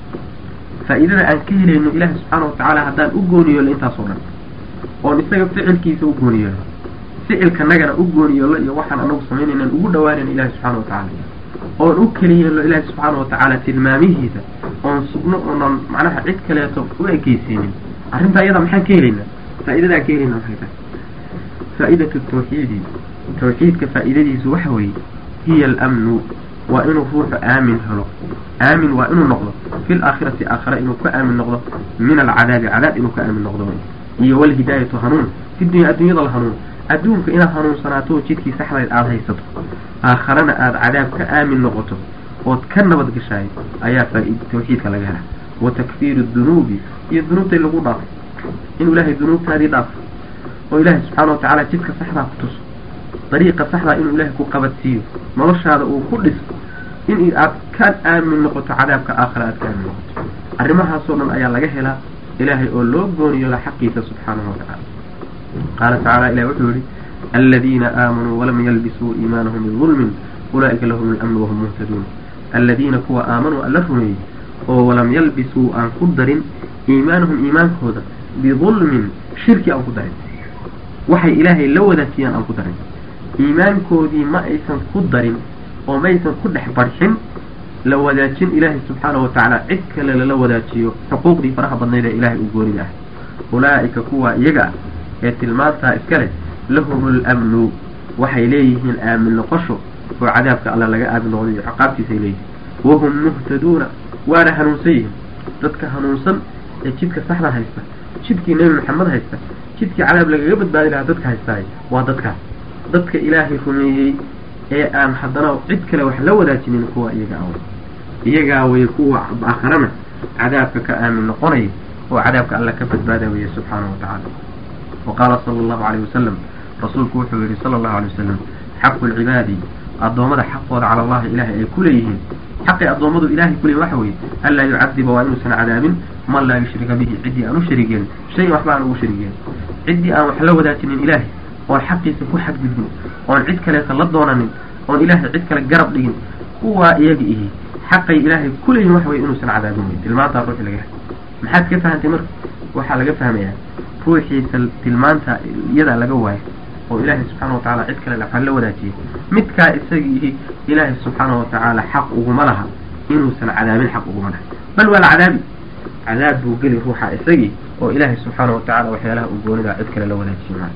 faa'iidada aan ka helayno ilaahi subxaana watacaala haddaan u gooniyoolno intaasoo dhan oon isaga ficilkiisa u gooniyoolno ficilkanagana u gooniyoolno iyo waxaan anagu samaynaynan ugu dhawaanayno ilahi subxaana watacaala oon u keliyeelno ilaahi subxaana watacaala tilmaamihiisa oon sugno oonan macnaha cid kaleeto u ekeysiinin arrintaa iyada maxaan ka helaynaa faa'iidada aan ka helayna maxay tahay faa'idatu tawxiidi tawxiidka faa'iidadiisu waxa weeye hiya alamnu waa inuu ruuxu aamin helo aamin waa inuu noqdo fi laakhirati aakhira inuu ka aamin noqdo min alcadaabi cadaab inuu ka aamin noqdo iyo walhidaayatu hanuun fi dunya adduunyada la hanuun adduunka inaad hanuunsanaato oo jidkii saxdayd aada haysato aakharana aada cadaab ka aamin noqoto ood ka nabad gashaay ayaa faa- tawxiidka laga helaa wa takfiiru dunuubi iyo dunuubtay lagu dhaafo inuu ilaahay dunuubtaadii dhaafo oo ilaahay subxaana wa tacaala jidka saxdaa ku tuso dariiqa saxdaa inuu ilaahay ku qabadsiiyo noloshaada uu ku dhiso in aad ka aamin noqoto cadaabka aakhira aad ka aamin noqoto arrimahaasoo dhan ayaa laga helaa ilaahay oo loo gooniyola xaqiisa subxaanahu wa tacaala qaala tacaala ilahi wuxuu yihi aladiina aamanuu walam yalbisuu iimaanahum bidulmin ulaa'ika lahum alamnu wahum muhtaduun aladiina kuwa aamanuu alla rumeeyey oo walam yalbisuu aan ku darin iimaanahum iimaankooda bidulmin shirki aan ku darin waxay ilaahay la wadaajiyaan aan ku darin iimaankoodii ma aysan ku darin oo maysan ku dhex barxin la wadaajin ilaahay subxaana wa tacaala cid kale lala wadaajiyo xuquuqdii faraha badnayd ee ilaahay uu goonida ah ulaa'ika kuwa iyaga ah ee tilmaantaa iska leh lahum lamnu waxay leeyihiin aamin noqosho oo cadaabka alla laga aamin noqdo iyo ciqaabtiisay leeyihiin wahum muhtaduuna waana hanuunsan yihiin dadka hanuunsan ee jidka saxda haysta jidkii nebi maxamed haysta jidkii cadaab lagaga badbaadi lahaa dadka haystaay waa dadkaas dadka ilaahay rumeeyey ee aan haddana cid kale wax la wadaajinin kuwa iyaga aw iyagaa way kuwa aakharana cadaabka ka aamin noqonaya oo cadaabka alla ka badbaada weeye subxaanahu wa tacaala wa qaala sala allahu alayh wasalam rasuulku wuxuu yihi sala allahu alay wasalam xaqu lcibaadi addoommada xaqooda cala allahi ilaahay ay ku leeyihiin xaqii addoommadu ilahay ku leeyihin waxa weeye anlaa yucadiba waa inuusan cadaabin man laa yushrika bihi ciddii aan u sharigeelin shayan waxba aan ugu sharigeelin ciddii aan wax la wadaajinin ilaahay oon xaqiisa ku xadgudbin oon cid kaleeta la doonanin oon ilaahay cid kale garab dhigin kuwaa iyaga ihi xaqay ilaahay ku leeyihin waxa weye inuusan cadaabin wey tilmaantaa ruuxi laga helay maxaad ka fahantay marka waxaa laga fahmayaa ruuxiisa tilmaanta iyadaa laga waayo oo ilaahay subxaana wa tacaala cid kale waxaa la wadaajiyay midkaa isagiihi ilaahay subxaana wa tacaala xaq uguma laha inuusan cadaabin xaq uguma laha bal waa la cadaabi cadaab buu geli ruuxa isagii oo ilaahay subxaana wa tacala waxyaalaha uu goonidaa cid kale la wadaajiyay maanta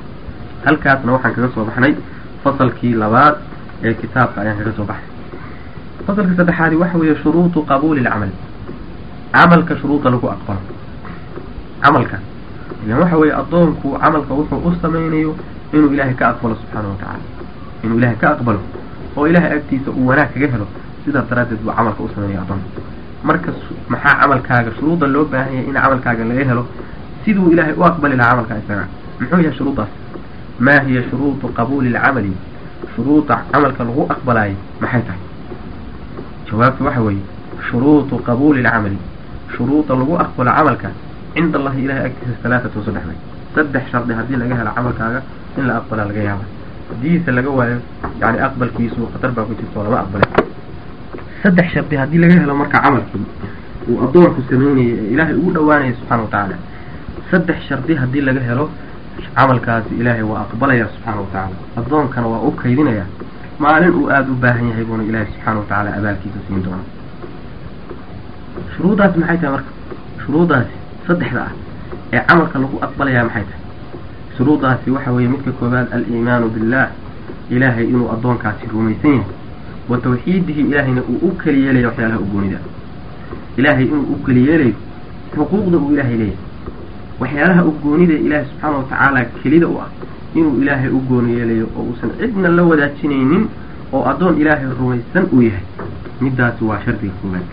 halkaasna waxaan kaga soo baxnay fasalkii labaad ee kitaabka ayaan kaga soo baxnay fasalka saddexaadi waxa weeye shuruudu qabuuli lcamal camalka shuruuda lagu aqbalo camalka ilan waxa weeye addoonku camalka wuxuu u samaynayo inuu ilaahay ka aqbalo subxaana wa tacaala inuu ilaahay ka aqbalo oo ilaahay agtiisa uu wanaag kaga helo sidaas daraaddeed buu camalka u sameynaya addoonka marka maxaa camalkaaga shuruudda loo baahan yahay in camalkaaga laga helo siduu ilaahay u aqbali lahaa camalkaa isaga muxuu yahay shuruuddaas ma hiya shuruudu qabuuli lcamali shuruuda camalka lagu aqbalaayo maxay tahay jawaabtu waxa weeye shuruudu qabuuli lcamali shuruuda lagu aqbalo camalka cinda allahi ilahay agtiisa halaatatun saddex way saddex shardi haddii laga helo camalkaaga in la aqbalaa laga yaaba haddiise laga waayo yani aqbalkiisu khatar baa ku jirta oo lama aqbalay saddex shardi haddii laga helo marka camalkii uu addoonku sameynaya ee ilaahay ugu dhawaanaya subxaana wa tacaala saddex shardi haddii laga helo camalkaasi ilaahay waa aqbalaya subxaana wa tacaala addoonkana waa u kaydinaya maalin uu aada u baahan yahay buuna ilaahay subxaana wa tacaala abaalkiisa siin doona shuruudaasi maxay tahay marka shuruudaasi saddexda ah ee camalka lagu aqbalayaa maxay tahay shuruudaasi waxa weeye midka koowaad aliimaanu billah ilaahay inuu addoonkaasi rumaysan yahay wa tawxiidihi ilaahayna uu u keli yeelayo waxyaalaha ugoonida ilaahay inuu u keli yeelayo xuquuqda uu ilaahay leeyahay waxyaalaha ugoonida ilaahay subxaana wa tacaala kelida u ah inuu ilaahay u gooni yeelayo oo uusan cidna la wadaajinaynin oo addoon ilaahay rumaysan uu yahay middaasi waa shardiga koowaad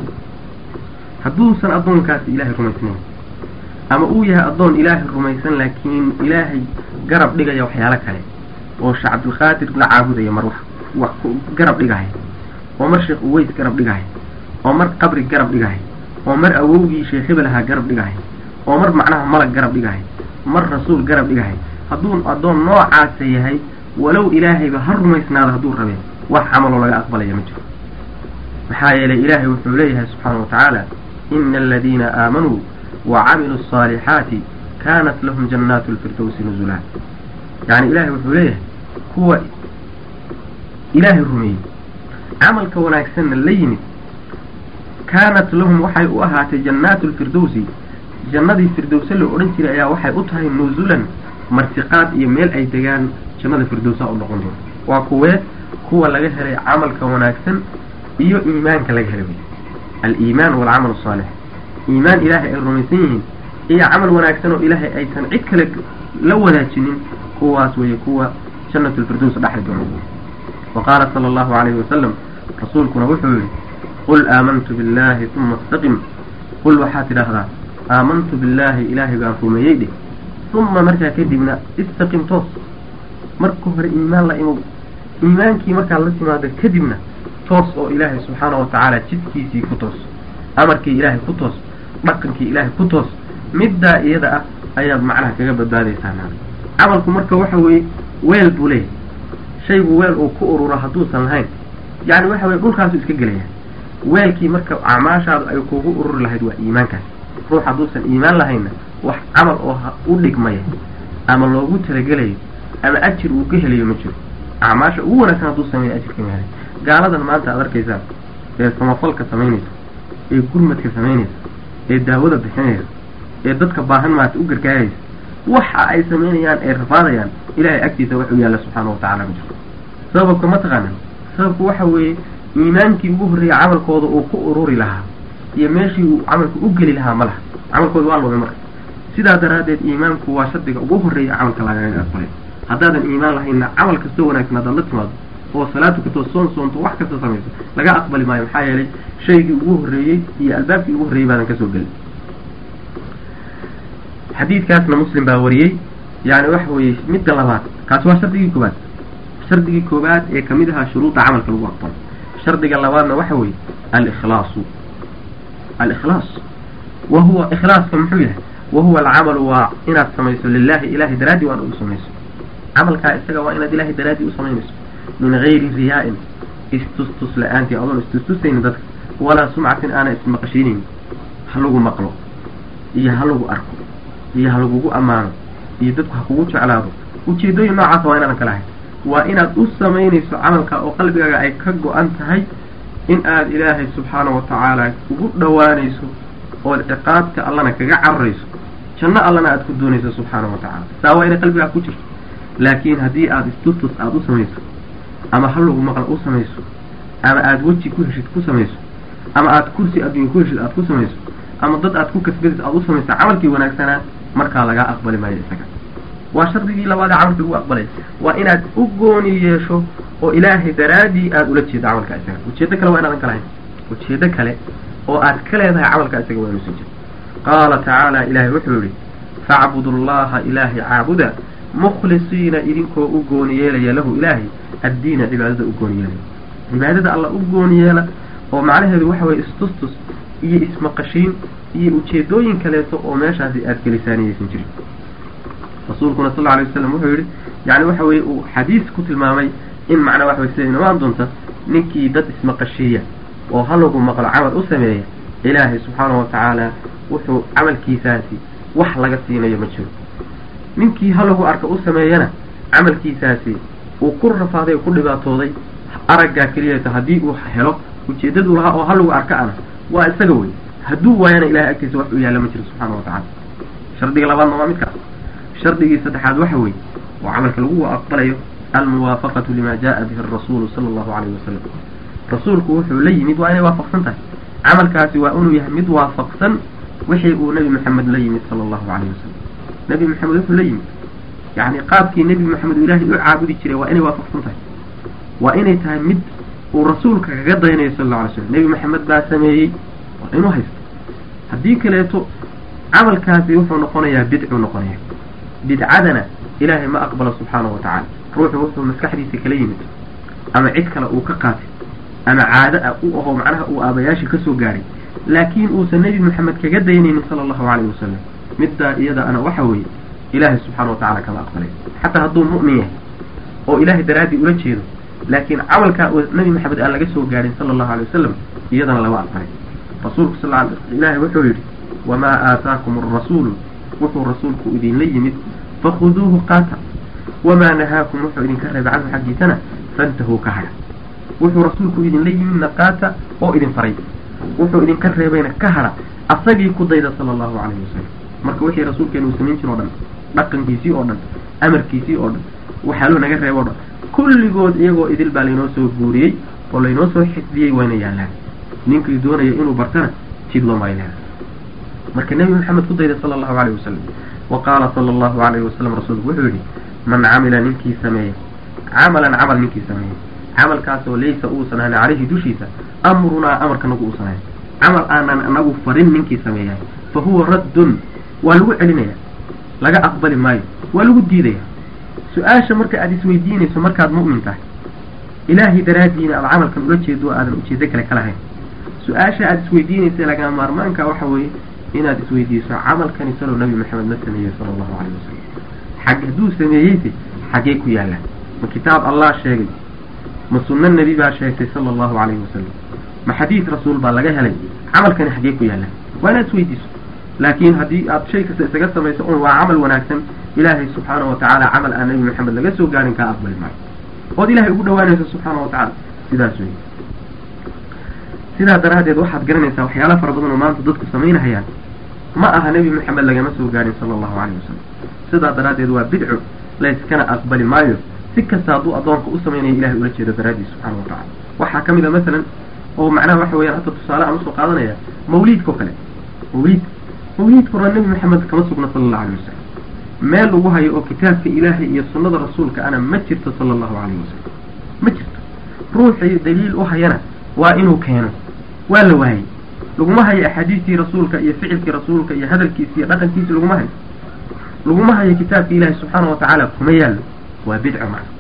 hadduusan addoonkaasi ilaahay rumaysnayn ama uu yahay addoon ilaahay rumaysan laakiin ilaahay garab dhigaya waxyaalo kale oo sheekh cabdilqaadir la caabudaya mar wax wax garab dhigahaya oo mar sheekh uweys garab dhigahaya oo mar qabri garab dhigahaya oo mar awowgii sheekh hebel ahaa garab dhigahaya oo mar macnaha malag garab dhigahaya mar rasuul garab dhigahaya hadduu addoon noocaasa yahay walow ilaahayba ha rumaysnaado hadduu rabeen wax camaloo laga aqbalaya ma jiro maxaa yeelay ilaahay wuxuu leeyahay subxaana wa tacaala ina aladiina aamanuu wa camiluu asaalixaati kaanat lahum jannaatu lfirdowsi nuzulaa yacni ilaahay wuxuu leeyahay kuwa ilaahay rumeeyey camalka wanaagsanna la yimid kaanat lahum waxay u ahaatay jannaatu lfirdowsi jannadii firdowse la odhan jiray ayaa waxay u tahay nuzulan martiqaad iyo meel ay degaan jannada firdowsa u noqon doon waa kuwee kuwa laga helay camalka wanaagsan iyo iimaanka laga helay wey aliimaan walcamal asaalix iimaan ilaahay ay rumaysan yihiin iyo camal wanaagsan oo ilaahay aysan cid kale la wadaajinin kuwaas weeye kuwa jannatu lfirdows dhexli doona wa qaala sala allahu calayhi wasalam rasuulkuna wuxuu yihi qul aamantu billahi uma istaqim qul waxaad tidhaahdaa aamantu billaahi ilaahay baan rumeeyey dheh uma markaa kadibna istaqim toos marka hore iimaan la imow iimaankii markaad la timaado kadibna toos oo ilaahay subxaana wa tacaala jidkiisii ku toos amarkii ilaahay ku toos dhaqankii ilaahay ku toos middaa iyada ah ayaad macnaha kaga badbaadaysaa naada camalku marka waxa weeye weel buu leeyahay shaygu weel uu ku ururo hadduusan lahayn yacni waxa weye dhulkaasu iska gelaya weelkii marka acmaashaadu ay kugu ururi lahayd waa iimaankaas ruux hadduusan iimaan lahaynna wax camal oo u dhigmaya ama loogu talagelayo ama ajir uu ka helayo ma jiro acmaasha ugu wanaagsan hadduu sameeyo ajirka ma helay gaaladan maanta aad arkaysaa ee samafalka samaynaysa ee gurmadka samaynaysa ee daawada bixinaysa ee dadka baahan maata u gargaaraysa waxa ay samaynayaan ee rafaadayaan ilahay agtiisa wax u yaalla subxaana wa tacala ma jiro sababka ma taqaanan sababku waxa weeye iimaankii ugu horreeyay camalkooda uu ku ururi lahaa iyo meeshii uu camalku u geli lahaa ma laha camalkooda waa lumay marka sidaa daraaddeed iimaanku waa shardiga ugu horreeya camalka lagaga aqbalay haddaadan iimaan lahaynna camal kastoo wanaagsan haddaad la timaado oo salaatu katoo soon soonto wax kasta samayso laga aqbali maayo maxaa yeelay shaygii ugu horreeyey iyo albaabkii ugu horreeyey baadan kasoo gelin xadiidkaasna muslim baa wariyey yani waxa weeye midda labaad kaasi waa shardigii koobaad shardigii koobaad ee kamid ahaa shuruuda camalka lagu aqbalo shardiga labaadna waxa weeye alikhlaasu alikhlaas wa huwa ikhlaaska muxuu yahay wa huwa alcamalu waa inaad samayso lilahi ilahay daraaddi waana u samayso camalkaa isaga waa inaad ilahay daraaddi u samaynayso min gayri riyaa-in istustus la-aantii adoon istustusaynin dadka walaa sumcatin aana ismaqashiinaynin ha lagu maqlo iyo ha lagu arko iyo ha lagugu ammaano iyo dadku ha kugu jeclaado ujeedooyin noocaasa waa inaadan kala ahayn waa inaad u samaynayso camalka oo qalbigaaga ay ka go-an tahay in aad ilaahay subxaana wa tacaala ugu dhowaanayso ood ciqaabta allana kaga cararayso janno allana aad ku doonayso subxaana wa tacaala saa waa inay qalbigaa ku jirto laakiin haddii aada istustus aada u samayso ama ha lagu maqla u samayso ama aada weji ku heshid ku samayso ama aada kursi adduunya ku heshid aada ku samayso ama dad aad ku kasbadid aada u samayso camalkii wanaagsanaa markaa lagaa aqbali maayo isaga waa shardigii labaad ee camalkii lagu aqbalay waa inaad u gooni yeesho oo ilaahay daraaddii aada ula jeedo camalka isaga ujeedo kale waa inaadan ka lahayn ujeedo kale oo aad ka leedahay camalka isaga waa inuusan jiro qaala tacaala ilaahay wuxuu yihi facbudu allaha ilaahay caabuda mukhlisiina idinkoo u gooni yeelaya lahu ilaahay addiina cibaadada u gooni yeelaya cibaadada alla u gooni yeela oo macnaheedu waxa weye istustus iyo ismaqashiin iyo ujeedooyin kaleeto oo meeshaasi aada gelisaaniyaysan jirin rasuulkuna sal alay wasalam wuxuu yihi yani waxa weye uu xadiis ku tilmaamay in macnaa waxa way sida inooaan doonta ninkii dad ismaqashiiya oo halagu maqlo camal u sameeya ilaahay subxaanahu watacaala wuxuu camalkiisaasi wax laga siinayo ma jiro ninkii halagu arka u sameeyana camalkiisaasi uu ku rafaaday oo ku dhibaatooday araggaa keliyata haddii uu helo ujeedadu lahaa oo halagu arka ana waa isaga wey hadduu waayana ilahay agtiisa wax u yaalla ma jiro subxaana wa tacala shardiga labaadna waa midkaas shardigii saddexaad waxa weeye oo camalka lagu aqbalayo almuwaafaqatu lima jaa bihi arasuulu sala allahu calayhi wasalam rasuulku wuxuu la yimid waa inay waafaqsan tahay camalkaasi waa inuu yahay mid waafaqsan wixii uu nebi maxamed la yimid sala allahu calayhi wasalam nebi maxamed wuxuu la yimid yacni qaabkii nebi maxamed uu ilaahay u caabudi jiray waa inay waafaqsan tahay waa inay tahay mid uu rasuulka kaga daynayo sal alla alay slam nebi maxamed baa sameeyey waa inuu haysto haddii kaleeto camalkaasi wuxuu noqonayaa bidcuu noqonaya bidcadana ilaahay ma aqbalo subxaanahu wa tacala ruuxu wuxuu maskaxdiisa kala yimid ama cid kale uu ka qaatay ama caado a u ahoo macnaha uu aabayaashii kasoo gaaray laakiin uusan nebi maxamed kaga daynaynin sala allahu calayhi wasalam middaa iyada ana waxa weeye ilaahay subxaana wa tacala kama aqbalay xataa hadduu mu'min yahay oo ilaahay daraaddii ula jeedo laakiin camalkaa nebi maxamed aan laga soo gaarin sala allahu alay wasalam iyadana lama aqbalay rasuulku sal ilaahay wuxuu yidhi wamaa aataakum arasuulu wuxuu rasuulku idinla yimid fakhuduuhu qaata wamaa nahaakum wuxuu idinka reebay canhu xaggiisana fantahuu ka hadha wuxuu rasuulku idinla yimidna qaata oo idin faray wuxuu idinka reebayna ka hadha asagii ku dayda sala allahu calayhi wasalam marka wixii rasuulkeena uu samayn jir o dhan dhaqankiisii oo dhan amarkiisii oo dhan waxaaluu naga reebo o dhan kulligood iyagoo idil baa laynoo soo guuriyey oo laynoo soo xifdiyey wayna yaallaan ninkii doonaya inuu bartana jid loo maylaa marka nebi maxamed ku dayday sala allahu calayhi wasalam wa qaala sala allahu calayhi wasalam rasuulku wuxuu yidhi man camila ninkii sameeya camalan camal ninkii sameeya camalkaasoo laysa uusan ahayn calayhi dushiisa amrunaa amarkanagu uusan ahayn camal aanan anagu farin ninkii sameeyahay fa huwa raddun waa lagu celinaya laga aqbali maayo waa lagu diidaya su-aasha marka aada isweydiinayso markaad mu'min tahay ilaahay daraaddiina aada camalkan ula jeedo aadan ujeedo kale ka lahayn su-aasha aada isweydiinaysa lagaa maarmaanka waxa weeye inaad isweydiiso camalkani salow nabi maxamed ma sameeyey sala allahu calayh wasalam xag hadduu sameeyeyse xaggee ku yaallaan ma kitaab allah sheegay ma sunno nebi baa sheegtay sala allahu calayhi wasalam ma xadiid rasuul baa laga helay camalkani xaggee ku yaallaan waa inaad isweydiiso laakiin haddii aad shay kasta isaga samayso un waa camal wanaagsan ilaahay subxaanahu watacaala camal aan nebi maxamed laga soo gaarin kaa aqbali maayo ood ilahay ugu dhawaanayso subxaana wa tacala sidaas wey sidaa daraaddeed waxaad garanaysaa waxyaala fara badan oo maanta dadku samaynahayaan ma aha nebi maxamed lagama soo gaarin sala allahu calayhi wasalam sidaa daraaddeed waa bidco layskana aqbali maayo si kasta hadduu addoonka u samaynayo ilahay ula jeedo daraaddiis subxaana wa tacala waxaa ka mid a masalan oo macnaha waxa weeyaan hadda tusaale aan usoo qaadanaya mawliidka o kale mawliid mawliidka hore nebi maxamed kama sugna sala allahu alayh wasalam meel lagu hayo oo kitaabka ilaahay iyo sunnada rasuulka ana ma jirto sala allahu calayhi wasalam ma jirto ruuxii daliil u hayana waa inuu keeno waa la waayey laguma hayo axaadiistii rasuulka iyo ficilkii rasuulka iyo hadalkiisi iyo dhaqankiisi laguma hayo laguma hayo kitaabka ilaahay subxaana wa tacaala kuma yaallo waa bidco macna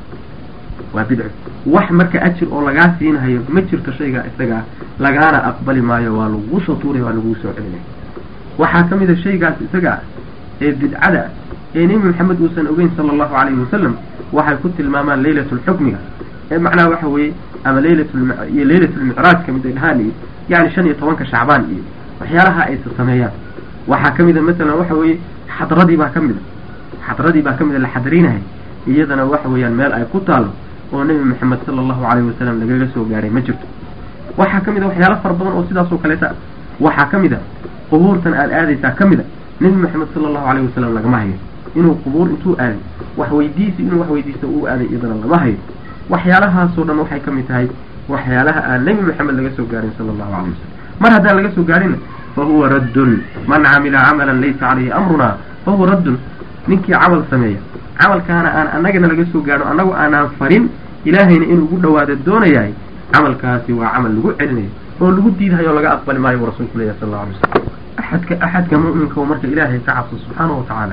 waa bidco wax marka ajir oo lagaa siinhayo ma jirto shaygaa isaga ah lagaana aqbali maayo waa lagu soo tuuraya waa laguu soo celinaya waxaa ka mid a shaygaas isaga ah ee bidcada ah ee nebi maxamed uusan ogeyn sala allahu calayhi wasalam waxay ku tilmaamaan leylatulxukmiga ee macnaha waxa weeye ama leylatliyo leylatulmicraajka mid ay dhahaan iyo yani shan iyo tobanka shacbaan iyo waxyaalaha aysa sameeyaan waxaa ka mid a masalan waxa weeye xadradii baa ka mid a xadradii baa ka mid a la xadarinahay iyadana waxa weeyaan meel ay ku taalo oo nebi maxamed sala allahu calayhi wasalam lagaga soo gaaray ma jirto waxaa ka mid a waxyaalo fara badan oo sidaasoo kaleeta waxaa ka mid a qubuurtan aada aadaysaa ka mid a nebi maxamed sala allahu calayhi wasalam lagama hayo inuu qubuur intuu aaday wax weydiisi inuu wax weydiisto uu aaday iyadana lama hayo waxyaalahaasoo dhan waxay ka mid tahay waxyaalaha aan nebi maxamed laga soo gaarin sala allahu calayh wasalam mar haddaan laga soo gaarinna fa huwa raddun man camila camalan laysa calayhi amrunaa fa huwa raddun ninkii camal sameeya camalkaana aan annagana laga soo gaadho annagu aanaan farin ilaahayna inuu ugu dhawaado doonayahay camalkaasi waa camal lagu celinayo oo lagu diidahayo laga aqbali maayo buu rasuulku leeyahy sal alla alay wasalam axadka axadka mu'minka marka ilaahay ka cabso subxaana wa tacaala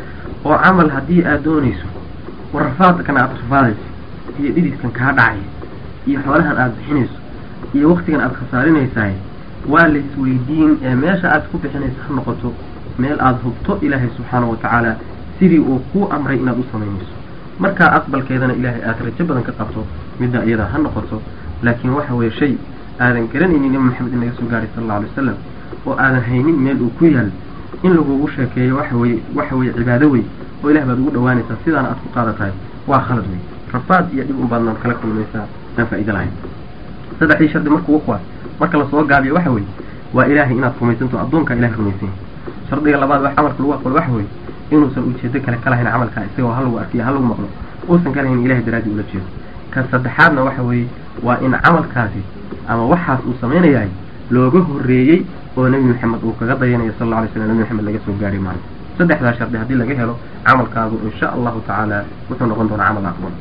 oo camal haddii aad doonayso war rafaadkan aada rafaadayso iyo dhidiskan kaa dhacaya iyo xoolahan aada bixinayso iyo waktigan aada khasaarinaysaay waa la isweydiin ee meesha aad ku bixinaysa ha noqoto meel aada hubto ilaahay subxaanahu watacaala sidii uu kuu amray inaad u samaynayso markaa aqbalkeedana ilaahay aada rajo badan ka qabto midda iyada ha noqoto laakiin waxa weeye shay aadan garanaynin nabi maxamed in naga soo gaaray sal alla alay wasalam oo aadan haynin meel uu ku yaal in lagugu sheekeeyo waxa weye waxa weye cibaado wey oo ilah baad ugu dhawaanaysaa sidaana aad ku qaadatahay waa khalad wey rafaad iyo dhib un baadna kala kulmaysaa aan faa'ido lahayn saddexdii shardi markuu kuwaas marka lasoo gaabiyo waxa weeye waa ilaahay inaad rumaysanto addoonkaa ilahay rumaysan yahay shardiga labaad wax camalka lagu aqbalo waxa weeye inuusan ujeedo kale ka lahayn camalkaa isagoo ha lagu arkiyo ha lagu maqlo uusan ka lahayn ilahay daraadii ula jeedo ka saddexaadna waxa weeye waa in camalkaasi ama waxaas uu samaynayahay looga horreeyey oo nebi maxamed uu kaga dayanayo sal alla alay slam nebi maxamed laga soo gaari maayo saddexdaa shardi haddii laga helo camalkaagu insha allahu tacaala wuxuu noqon doonaa camal aqbal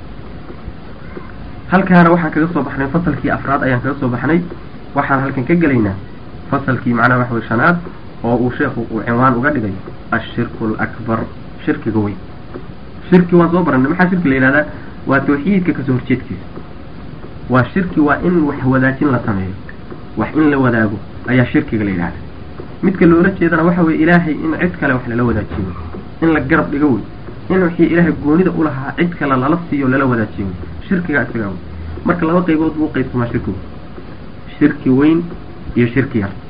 halkaana waxaan kaga soo baxnay fasalkii afraad ayaan kaga soo baxnay waxaan halkan ka gelaynaa fasalkii macnaha waxa wey shanaad oo uu sheekhu uu cinwaan uga dhigay ashirku alakbar shirkiga weyn shirki waan soo baranay maxaa shirki la yihahdaa waa tawxiidka kasoo horjeedkiisa waa shirki waa in wax wadaajin la sameeyo wax in la wadaago ayaa shirkiga la yidhahda midka loola jeedana waxa weye ilaahay in cid kale wax lala wadaajiyo in la garab dhigo wey in wixii ilaahay goonida ulahaa cid kale lala siiyo lala wadaajiyo wey shirkigaa isagaa wey marka laba qaybood buu qaybsamaa shirkigu shirki weyn iyo shirki yar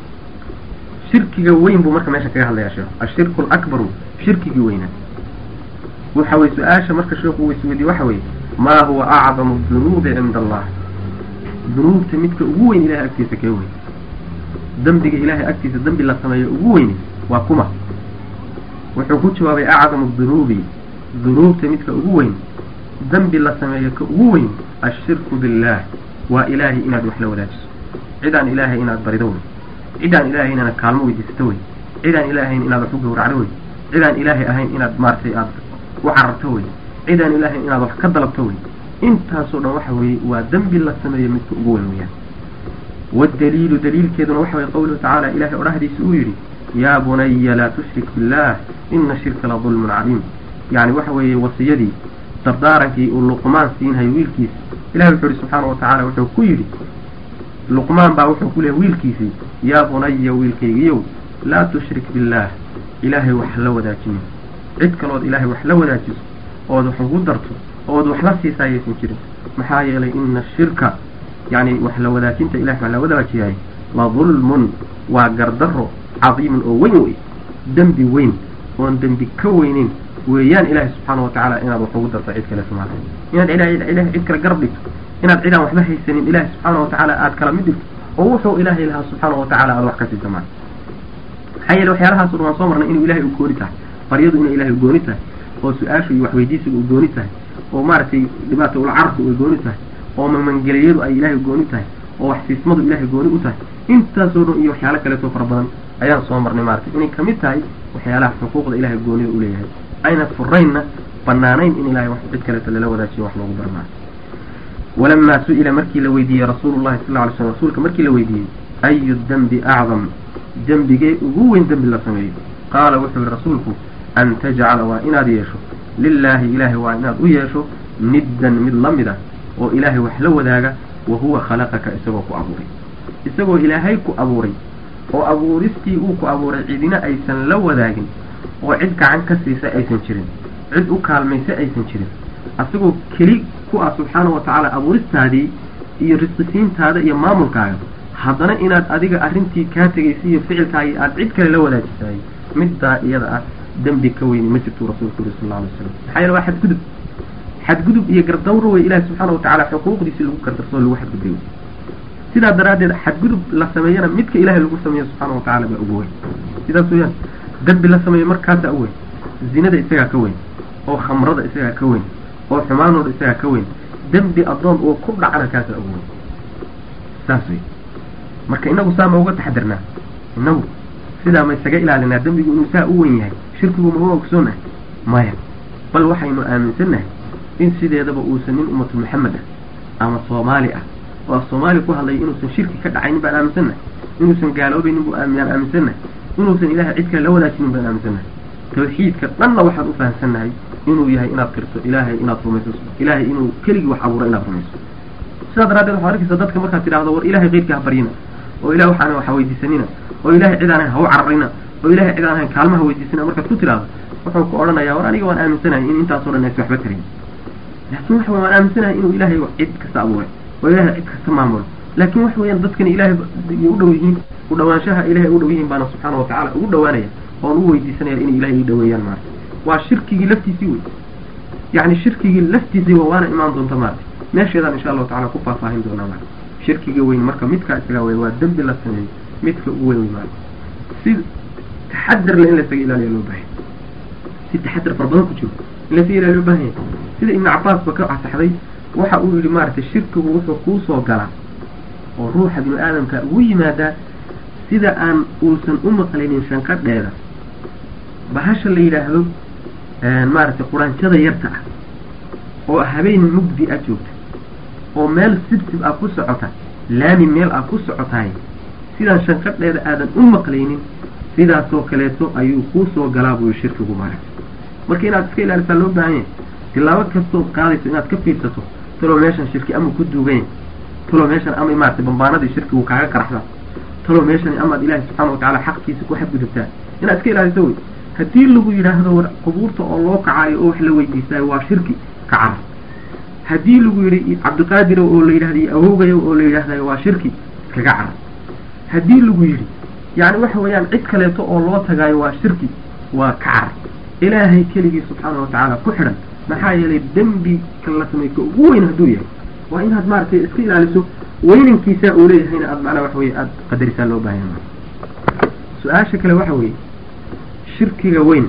shirkiga weyn buu marka meesha kaga hadlayaa sheekhu ashirku alakbaru shirkigii weynaa waxa weye su-aasha marka sheekhu uu isweydiye waxa weeye maa huwa acdamu dunuubi cinda allah dunuubta midka ugu weyn ilahay agtiisa kee weyn dembiga ilaahay agtiisa dembi la sameeyo ugu weyni waa kuma wuxuu ku jawaabay acdamu dunuubi dunuubta midka ugu weyn dembi la sameeyo ka ugu weyn ashirku billaah waa ilaahay inaad wax la wadaajiso cidaan ilaahay inaad barido wey cidaan ilaahay inaad kaalmo weydiisato wey cidaan ilaahayn inaad wax u gawracdo wey cidaan ilaahay ahayn inaad maaragtay aad u cararto wey cidaan ilaahayn inaad wax ka dalabto wey intaasoo dhan waxa weeye waa dembi la sameeyo midka ugu weyn weyaan waddaliilu daliilkeeduna waxa weye qawluhu tacaala ilahay odhahdiisa uu yidhi yaa bunaya laa tushrik billaah ina shirka la dulmun cadiim yacni waxa weeye wasiyadii dardaarankii uu luqmaan siinhayo wiilkiisa ilahay wuxuu yihi subxaana watacaala wuxuu ku yidhi luqmaan baa wuxuu ku leehay wiilkiisii yaa bunaya wiilkaygiyow laa tushrik billaah ilaahay wax la wadaajinin cid kalood ilaahay wax la wadaajiso ood wax ugu darto ood wax la siisaa ayaysan jirin maxaa yeelay ina shirka yacni wax la wadaajinta ilahay wax la wadaajiyahay la dulmun waa gardaro cadiimun oo weyn wey dembi weyn oon dembi ka weynin weeyaan ilaahay subxaana watacaala inaad wax ugu darto cid kale sumaata inaad ilahay cid kale garab dhigto inaad cidaan waxba haysanin ilaahay subxaana watacaala aad kala mid dhigto oo wuxuu ilaahay lahaa subxaana watacaala aad wax ka siisa maata maxaa yeele waxyaalahaas waan soo marnay inuu ilahay u gooni tahay baryadu inay ilahay u gooni tahay oo su-aashu iyo waxweydiisiga u gooni tahay oo maaragtay dhibaata ula carabku ay gooni tahay oo mamangeliyadu ay ilaahay gooni tahay oo waxsiismadu ilaahay gooni u tahay intaasoo dhan iyo waxyaalo kaleetoo fara badan ayaan soo marnay maaragtay inay kamid tahay waxyaalaha xuquuqda ilahay goonida u leeyahay ayna furaynna banaanayn in ilahay wax cid kaleeto lala wadaajiyo wax loogu darnaayo walamaa su-ila markii la weydiiyey rasuulu llahi sal ly slm rasuulka markii la weydiiyey ayu dembi acdam dembigee ugu weyn dembi la sameeyo qaala wuxuu yihi rasuulku an tajcala waa inaad yeesho lilaahi ilaahay waa inaad u yeesho niddan mid la mid ah oo ilaahay wax la wadaaga wa huwa khalaqaka isagoo ku abuuray isagoo ilaahay ku abuuray oo abuuristii uu ku abuuray cidina aysan la wadaagin oo cid gacan ka siisa aysan jirin cid u kaalmaysa aysan jirin asagoo keli ku ah subxaana wa tacaala abuuristaadii iyo risqisiintaada iyo maamulkaaga haddana inaad adiga arrintii kaa tegaysa iyo ficilkaagii aad cid kale la wadaajisaay middaa iyada ah dembi ka weyni ma jirtuu rasuulku yuri sal alla alay slam maxaa yeele waa xadgudub xadgudub iyo gardawro wey ilaahi subxaana wa tacaala xuquuqdiisii lagu gardarsoo lagu xadgudbay sidaa daraaddeed xadgudub la sameeyana midka ilaahay lagu sameeyo subxaana wa tacala baa ugu weyn sidaas weeyaan dembi la sameeyo markaasaa u weyn zinada isagaa ka weyn oo khamrada isagaa ka weyn oo xumaanooda isagaa ka weyn dembi addoon oo ku dhacana kaasaa ugu weyn saas wey marka inagu saa ma uga taxdirnaa inagu sidaa ma isaga ilaalinaa dembigu inuu saa u weyn yahay shirkigu ma u ogsoonnahay maya bal waxaynu aaminsannahay in sideedaba uusan nin ummatul maxamed ah ama soomaali ah oo af soomaali ku hadlaya inuusan shirki ka dhacaynin baan aaminsannahay inuusan gaaloobaynin bu yaan aaminsannahay inuusan ilaahay cid kale la wadaajinin baan aaminsannahay tawxiidka dhanna waxaan u fahamsannahay inuu yahay inaad qirto ilaahay inaad rumayso ilaahay inuu keligii wax abuuro inaad rumayso sidaa daraaddeed waxaad arkaysa dadka markaad tidhahdo war ilahay keyrkii ha baryina oo ilah waxaan waxa weydiisanina oo ilahay cid aan ahayn ha u cararina oo ilahay cid aan ahayn kaalmaha weydiisana markaad ku tiraahdo wuxuu ku odhanayaa war aniga waan aaminsanahay in intaasoo dhan aysa waxba tarayn laakin waxa waan aaminsanahay inuu ilaahay cid kasta abuuray oo ilahay cid kasta maamulo laakin waxa weeyaan dadkani ilahay u dhow yihiin u dhawaanshaha ilahay u dhow yihiin baana subxaana watacaala ugu dhawaanaya oon u weydiisanaya inay ilahay ii dhaweeyaan maarata waa shirkigii laftiisii wey yani shirkigii laftiisii waana imaan doonta maarata meesheedaan insha allahu tacala ku faahfaahin doonaa maarata shirkiga weyn marka midkaa isagaa weyn waa dembi la sameeyo midka ugu weyn wey maarata si taxadar le in laysaga ilaaliya loo baahanya si taxadar fara badan ku jiro in laysaga ilaaliya loo baahanya sida ibnu cabaas ba ka asaxday waxa uu yihi maaragtay shirkigu wuxuu kuu soo galaa oo ruuxa binu aadamka ugu yimaadaa sida aan uusan u maqlaynin shanqadheeda bahasha la yidhaahdo maaragtay quraanjada yarta ah oo habeen mugdi ah joogta oo meel sibsib ah ku socota laami meel ah ku socotaay sidaan shanqadheeda aadan u maqlaynin sidaasoo kaleeto ayuu kuu soo galaa buyu shirkigu maaragtay marka inaad iska ilaalisaa loo baahan yahay tilaabo kastood qaadayso inaad ka fiirsato talow meeshan shirki ama ku duuganya talow meeshan ama maaragtay bambaanadii shirkigu kaaga qaraxda talow meeshani amaad ilaahi subxaana watacaala xaqkiisa ku xadgudubtaa inaad iska ilaaliso wey haddii lagu yidhaahdo war qubuurta oo loo kacaayo oo wax la weydiisaayo waa shirki ka cara haddii lagu yidhi cabdiqaadiro oo la yidhahday awowgayo oo la yidhaahdayo waa shirki iskaga cara haddii lagu yidhi yacni waxa weeyaan cid kaleeto oo loo tagaayo waa shirki waa ka cara ilaahay keligii subxaana watacaala ku xidhan maxaa yeelay dembi ka la samey ka ugu weyn hadduu yahay waa inaad maaragtay iska ilaaliso weynankiisaa uu leeyahayna aad macnaa waxa weye aada qadarisaa loo baahanya su-aasha kale waxa weeye shirkiga weyn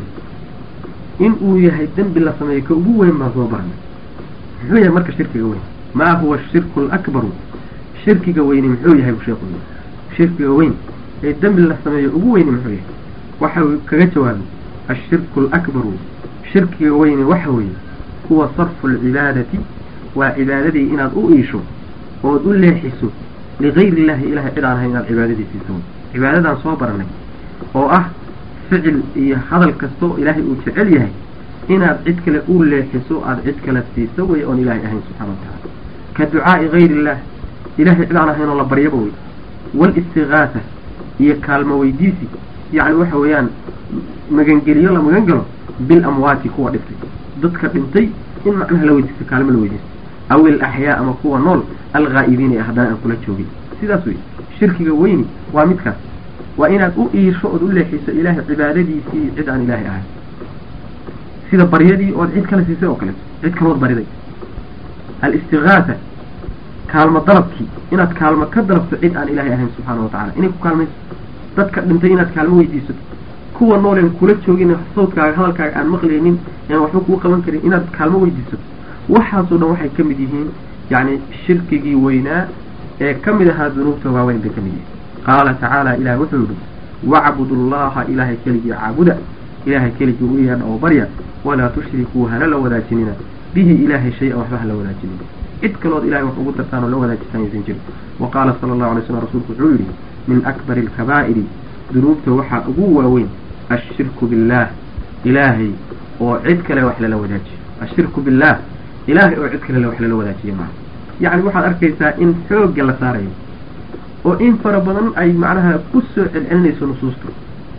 in uu yahay dembi la sameeyo ka ugu weyn baan soo baranay muxuu yahay marka shirkiga weyn maa huwa shirku lakbaru shirkiga weyni muxuu yahay bu sheekhu shirkiga weyn ee dembi la sameeyo ugu weyni muxuu yahay waxa uu kaga jawaabay ashirku alakbaru shirkiga weyni waxa weeye huwa sarfu alcibaadati waa cibaadadii inaad u iisho ood u leexiso ligayri illahi ilahay cid aan ahay inaad cibaadadiisiiso cibaadadaan soo baranay oo ah ficil iyo hadal kastoo ilaahay uu jecel yahay inaad cid kale u leexiso aada cid kale siiso wey oon ilaahay ahayn subxana wa tacaala ka ducaa'i gayri illah ilahay cid aan ahayn oo la baryaba wey walistigaasa iyo kaalmo weydiisi yacni waxa weeyaan magangeliyo la magan galo bil amwaati kuwa dhintay dadka dhintay in macnaha la weydiisto kaalmo la weydiisto aw il axyaa ama kuwa nool alghaa'ibiina ee haddana aan kula joogin sidaas wey shirkiga weyni waa midkaas waa inaad u iisho ood u leexiso ilaahay cibaadadiisii cid aan ilaahay ahayn sida baryadii ood cid kale siisay oo kaleeto cid kalood bariday alistigaasa kaalmo dalabkii inaad kaalmo ka dalabto cid aan ilaahay ahayn subxaana wa tacala inay ku kaalmayso dadka dhintay inaad kaalmo weydiisato kuwa nooleen kula joogin sawdkaaga hadalkaaga aan maqlaynin aan waxba kuu qaban karin inaad kaalmo weydiisato waxaasoo dhan waxay ka mid yihiin yacni shirkigii weynaa ee ka mid ahaa dunuubta waaweyn bay ka mid yihiin qaala tacaala ilaah wuxuu yihi wacbudu llaha ilaahay keligii caabuda ilaahay keligii u yeedha oo barya walaa tushrikuu hana la wadaajinina bihi ilaahay shay-an waxba hala wadaajinina cid kalood ilahay wax ugu dartaan oo la wadaajisaan yaysan jirin wa qaala sala allahu alay slam rasuulku wuxuu yidhi min akbari alkabaa'iri dunuubta waxaa ugu waaweyn ashirku billaah ilaahay oo cid kale wax lala wadaajiyo ashirku billaah ilaahay oo cid kale wax lala wadaajiyo maaha yacni waxaad arkaysaa in xoogga la saarayo oo in fara badan ay macnaha ku soo celcelinayso nusuusta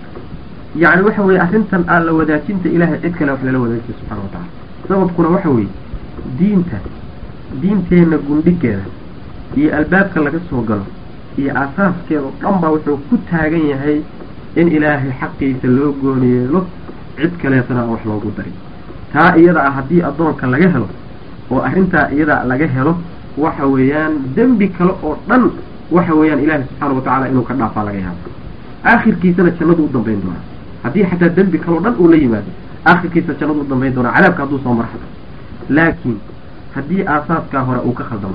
yacni waxa weeye arrintan aan la wadaajinta ilaahay cid kale wax lala wadaajiyo subxana wa tacala sababkuna waxa weeye diinta diinteenna gundhigeeda iyo albaabka laga soo galo iyo aasaaskeeda oo dhan baa wuxuu ku taagan yahay in ilaahay xaqiisa loo gooni yeelo cid kaleetana aan wax loogu darin taa iyada ah haddii addoonka laga helo oo arrintaa iyada laga helo waxa weeyaan dembi kale oo dhan waxa weeyaan ilaahay subxaana wa tacaala inuu ka dhaafaa laga yaabo aakhirkiisana jannadu u dambayn doonaa haddii xataa dembi kaleo dhan uu la yimaado aakhirkiisa jannadu u dambayn doonaa cadaabka hadduu soo marxado laakiin haddii aasaaskaa hore uu ka khaldamo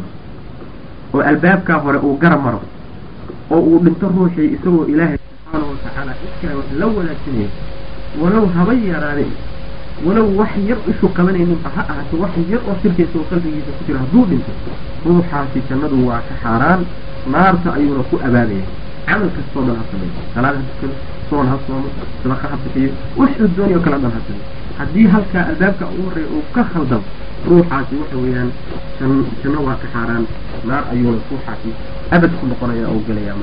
oo albaabkaa hore uu garab maro oo uu dhinto ruuxii isagoo ilaahay subxaana wa tacaala iskale wax la wadaajinayo walow haba yaraade walow wax yar ishu qabanayninba ha ahaato wax yar oo shirkiisa oo qalbigiisa ku jiro hadduu dhinto ruuxaasi jannadu waa ka xaaraan naarta ayuuna ku abaadaya camal kastoo dhan ha sameeyo salaad ha tukado soon ha soomo sadaqa ha bixiyo wuxuu doonay oo kale dhan ha sameeyo haddii halkaa albaabka ugu horreeya uu ka khaldamo ruuxaasi waxa weeyaan jan janno waa ka xaaraan naar ayuuna ruuxaasi abad ku noqonaya oo gelaya maarata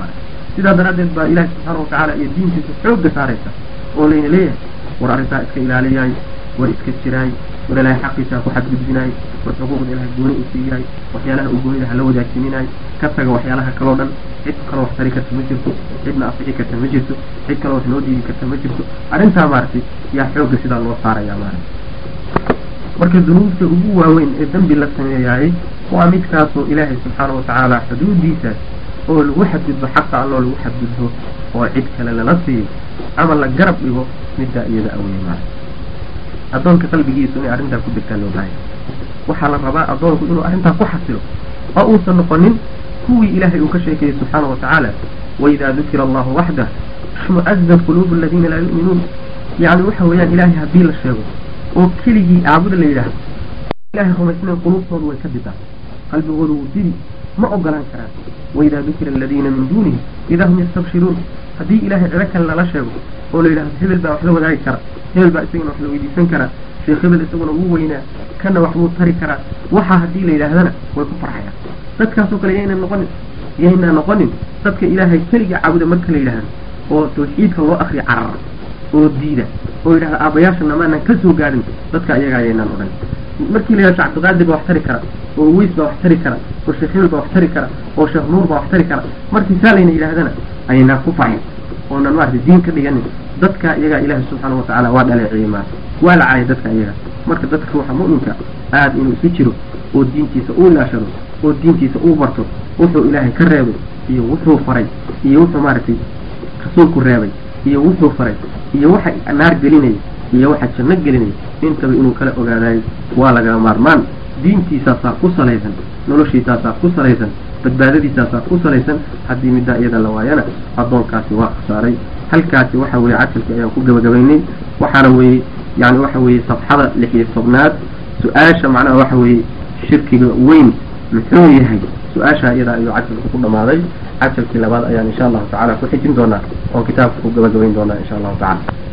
sidaa daraaddeed baa ilaahi subxaana watacaala iyo diintiisa xoogga saaraysa oo layna leeyahay war arrintaa iska ilaaliyaay war iska jiraay war ilaahay xaqiisa ku xadgudbinaay war xuquuqda ilahay gooni u siiyaay waxyaalaha uu goonida hala wadaajininaay ka taga waxyaalaha kaloo dhan cid kaloo wax tari karta ma jirto cidna afixi karta ma jirto cid kaloo wax noo diidi karta ma jirto arrintaa maaragtay yaa xoogga sidaa loo saaraya maaragtay marka dunuubta ugu waaweyn ee dembi la sameeyaayey waa midkaasoo ilaahay subxaana watacaala xuduudiisa oo lagu xadgudbo xaqa alloo lagu xadgudbo oo cid kale lala siiyo ama la garab dhigo middaa iyada awey maara addoonka qalbigiisu inay arrintaa ku degtaa loo baahaya waxaa la rabaa addoonku inuu arrintaa ku xasilo oo uusan noqonin kuwii ilaahay uu ka sheekayey subxaana watacaala waidaa dukira allahu waxdah ishmu'azat quluubu aladiina laa yu'minuun yacni waxa weeyaan ilaahay haddii la sheego oo keligii aabuda la yidhaahdo ilahay rumaysnayn quluubtoodu way ka didaa qalbigoodu wuu didi ma ogolaan karaan waidaa dukira aladiina min duunihi idaa hum yastabshiruun haddii ilaahay cido kale lala sheego oo la yidhahdo hebel baa wax la wadaagi kara hebel baa isagana wax la weydiisan karaa sheekh hebel isaguna wuu weynaa kana wax buu tari karaa waxaa haddii la yidhaahdana way ku farxayaan dadkaasoo kale yayna noqonin yaynaa noqonin dadka ilaahay keliga caabuda marka la yidhaahdo oo tawxiidka loo akriya carara oo diida oo yidhahda aabayaashana maanan ka soo gaadhin dadka ayaga ayaynaan odhan markii la yidhahdo cabdiqaadir baa wax tari kara oo uweys baa wax tari kara oo sheekh hebel baa wax tari kara oo sheekh nuur baa wax tari kara markii saa layna yidhahdana ayaynaa ku farxin oonan maarata diin ka dhiganin dadka iyagaa ilaahay subxaana watacaala waa dhaleeciyey maarata waa la caayay dadka iyaga marka dadka ruuxa mu'minka aada inuu isu jiro oo diintiisa uu ilaashado oo diintiisa uu barto wuxuu ilaahay ka reebay iyo wuxuu faray iyo wuxuu maaragtay rasuulku reebay iyo wuxuu faray iyo waxa naar gelinaya iyo waxa janno gelinaya intaba inuu kala ogaadayo waa laga maarmaan diintiisaasaa ku salaysan noloshiisaasaa ku salaysan badbaadadiisaasaa ku salaysan haddii middaa iyada la waayana addoonkaasi waa khasaaray halkaasi waxa weeye cajalkii ayaan ku gabagabaynay waxaana weeye yani waxa weeye safxada lix iyo tobnaad su-aasha macnaha waxa weeye shirkiga weyn muxuu yahay su-aasha iyadaa ayuu cajalku ku dhamaaday cajalkii labaad ayaan insha allahu tacala ku xijin doonaa oon kitaabka ku gabagabayn doonaa insha allahu tacala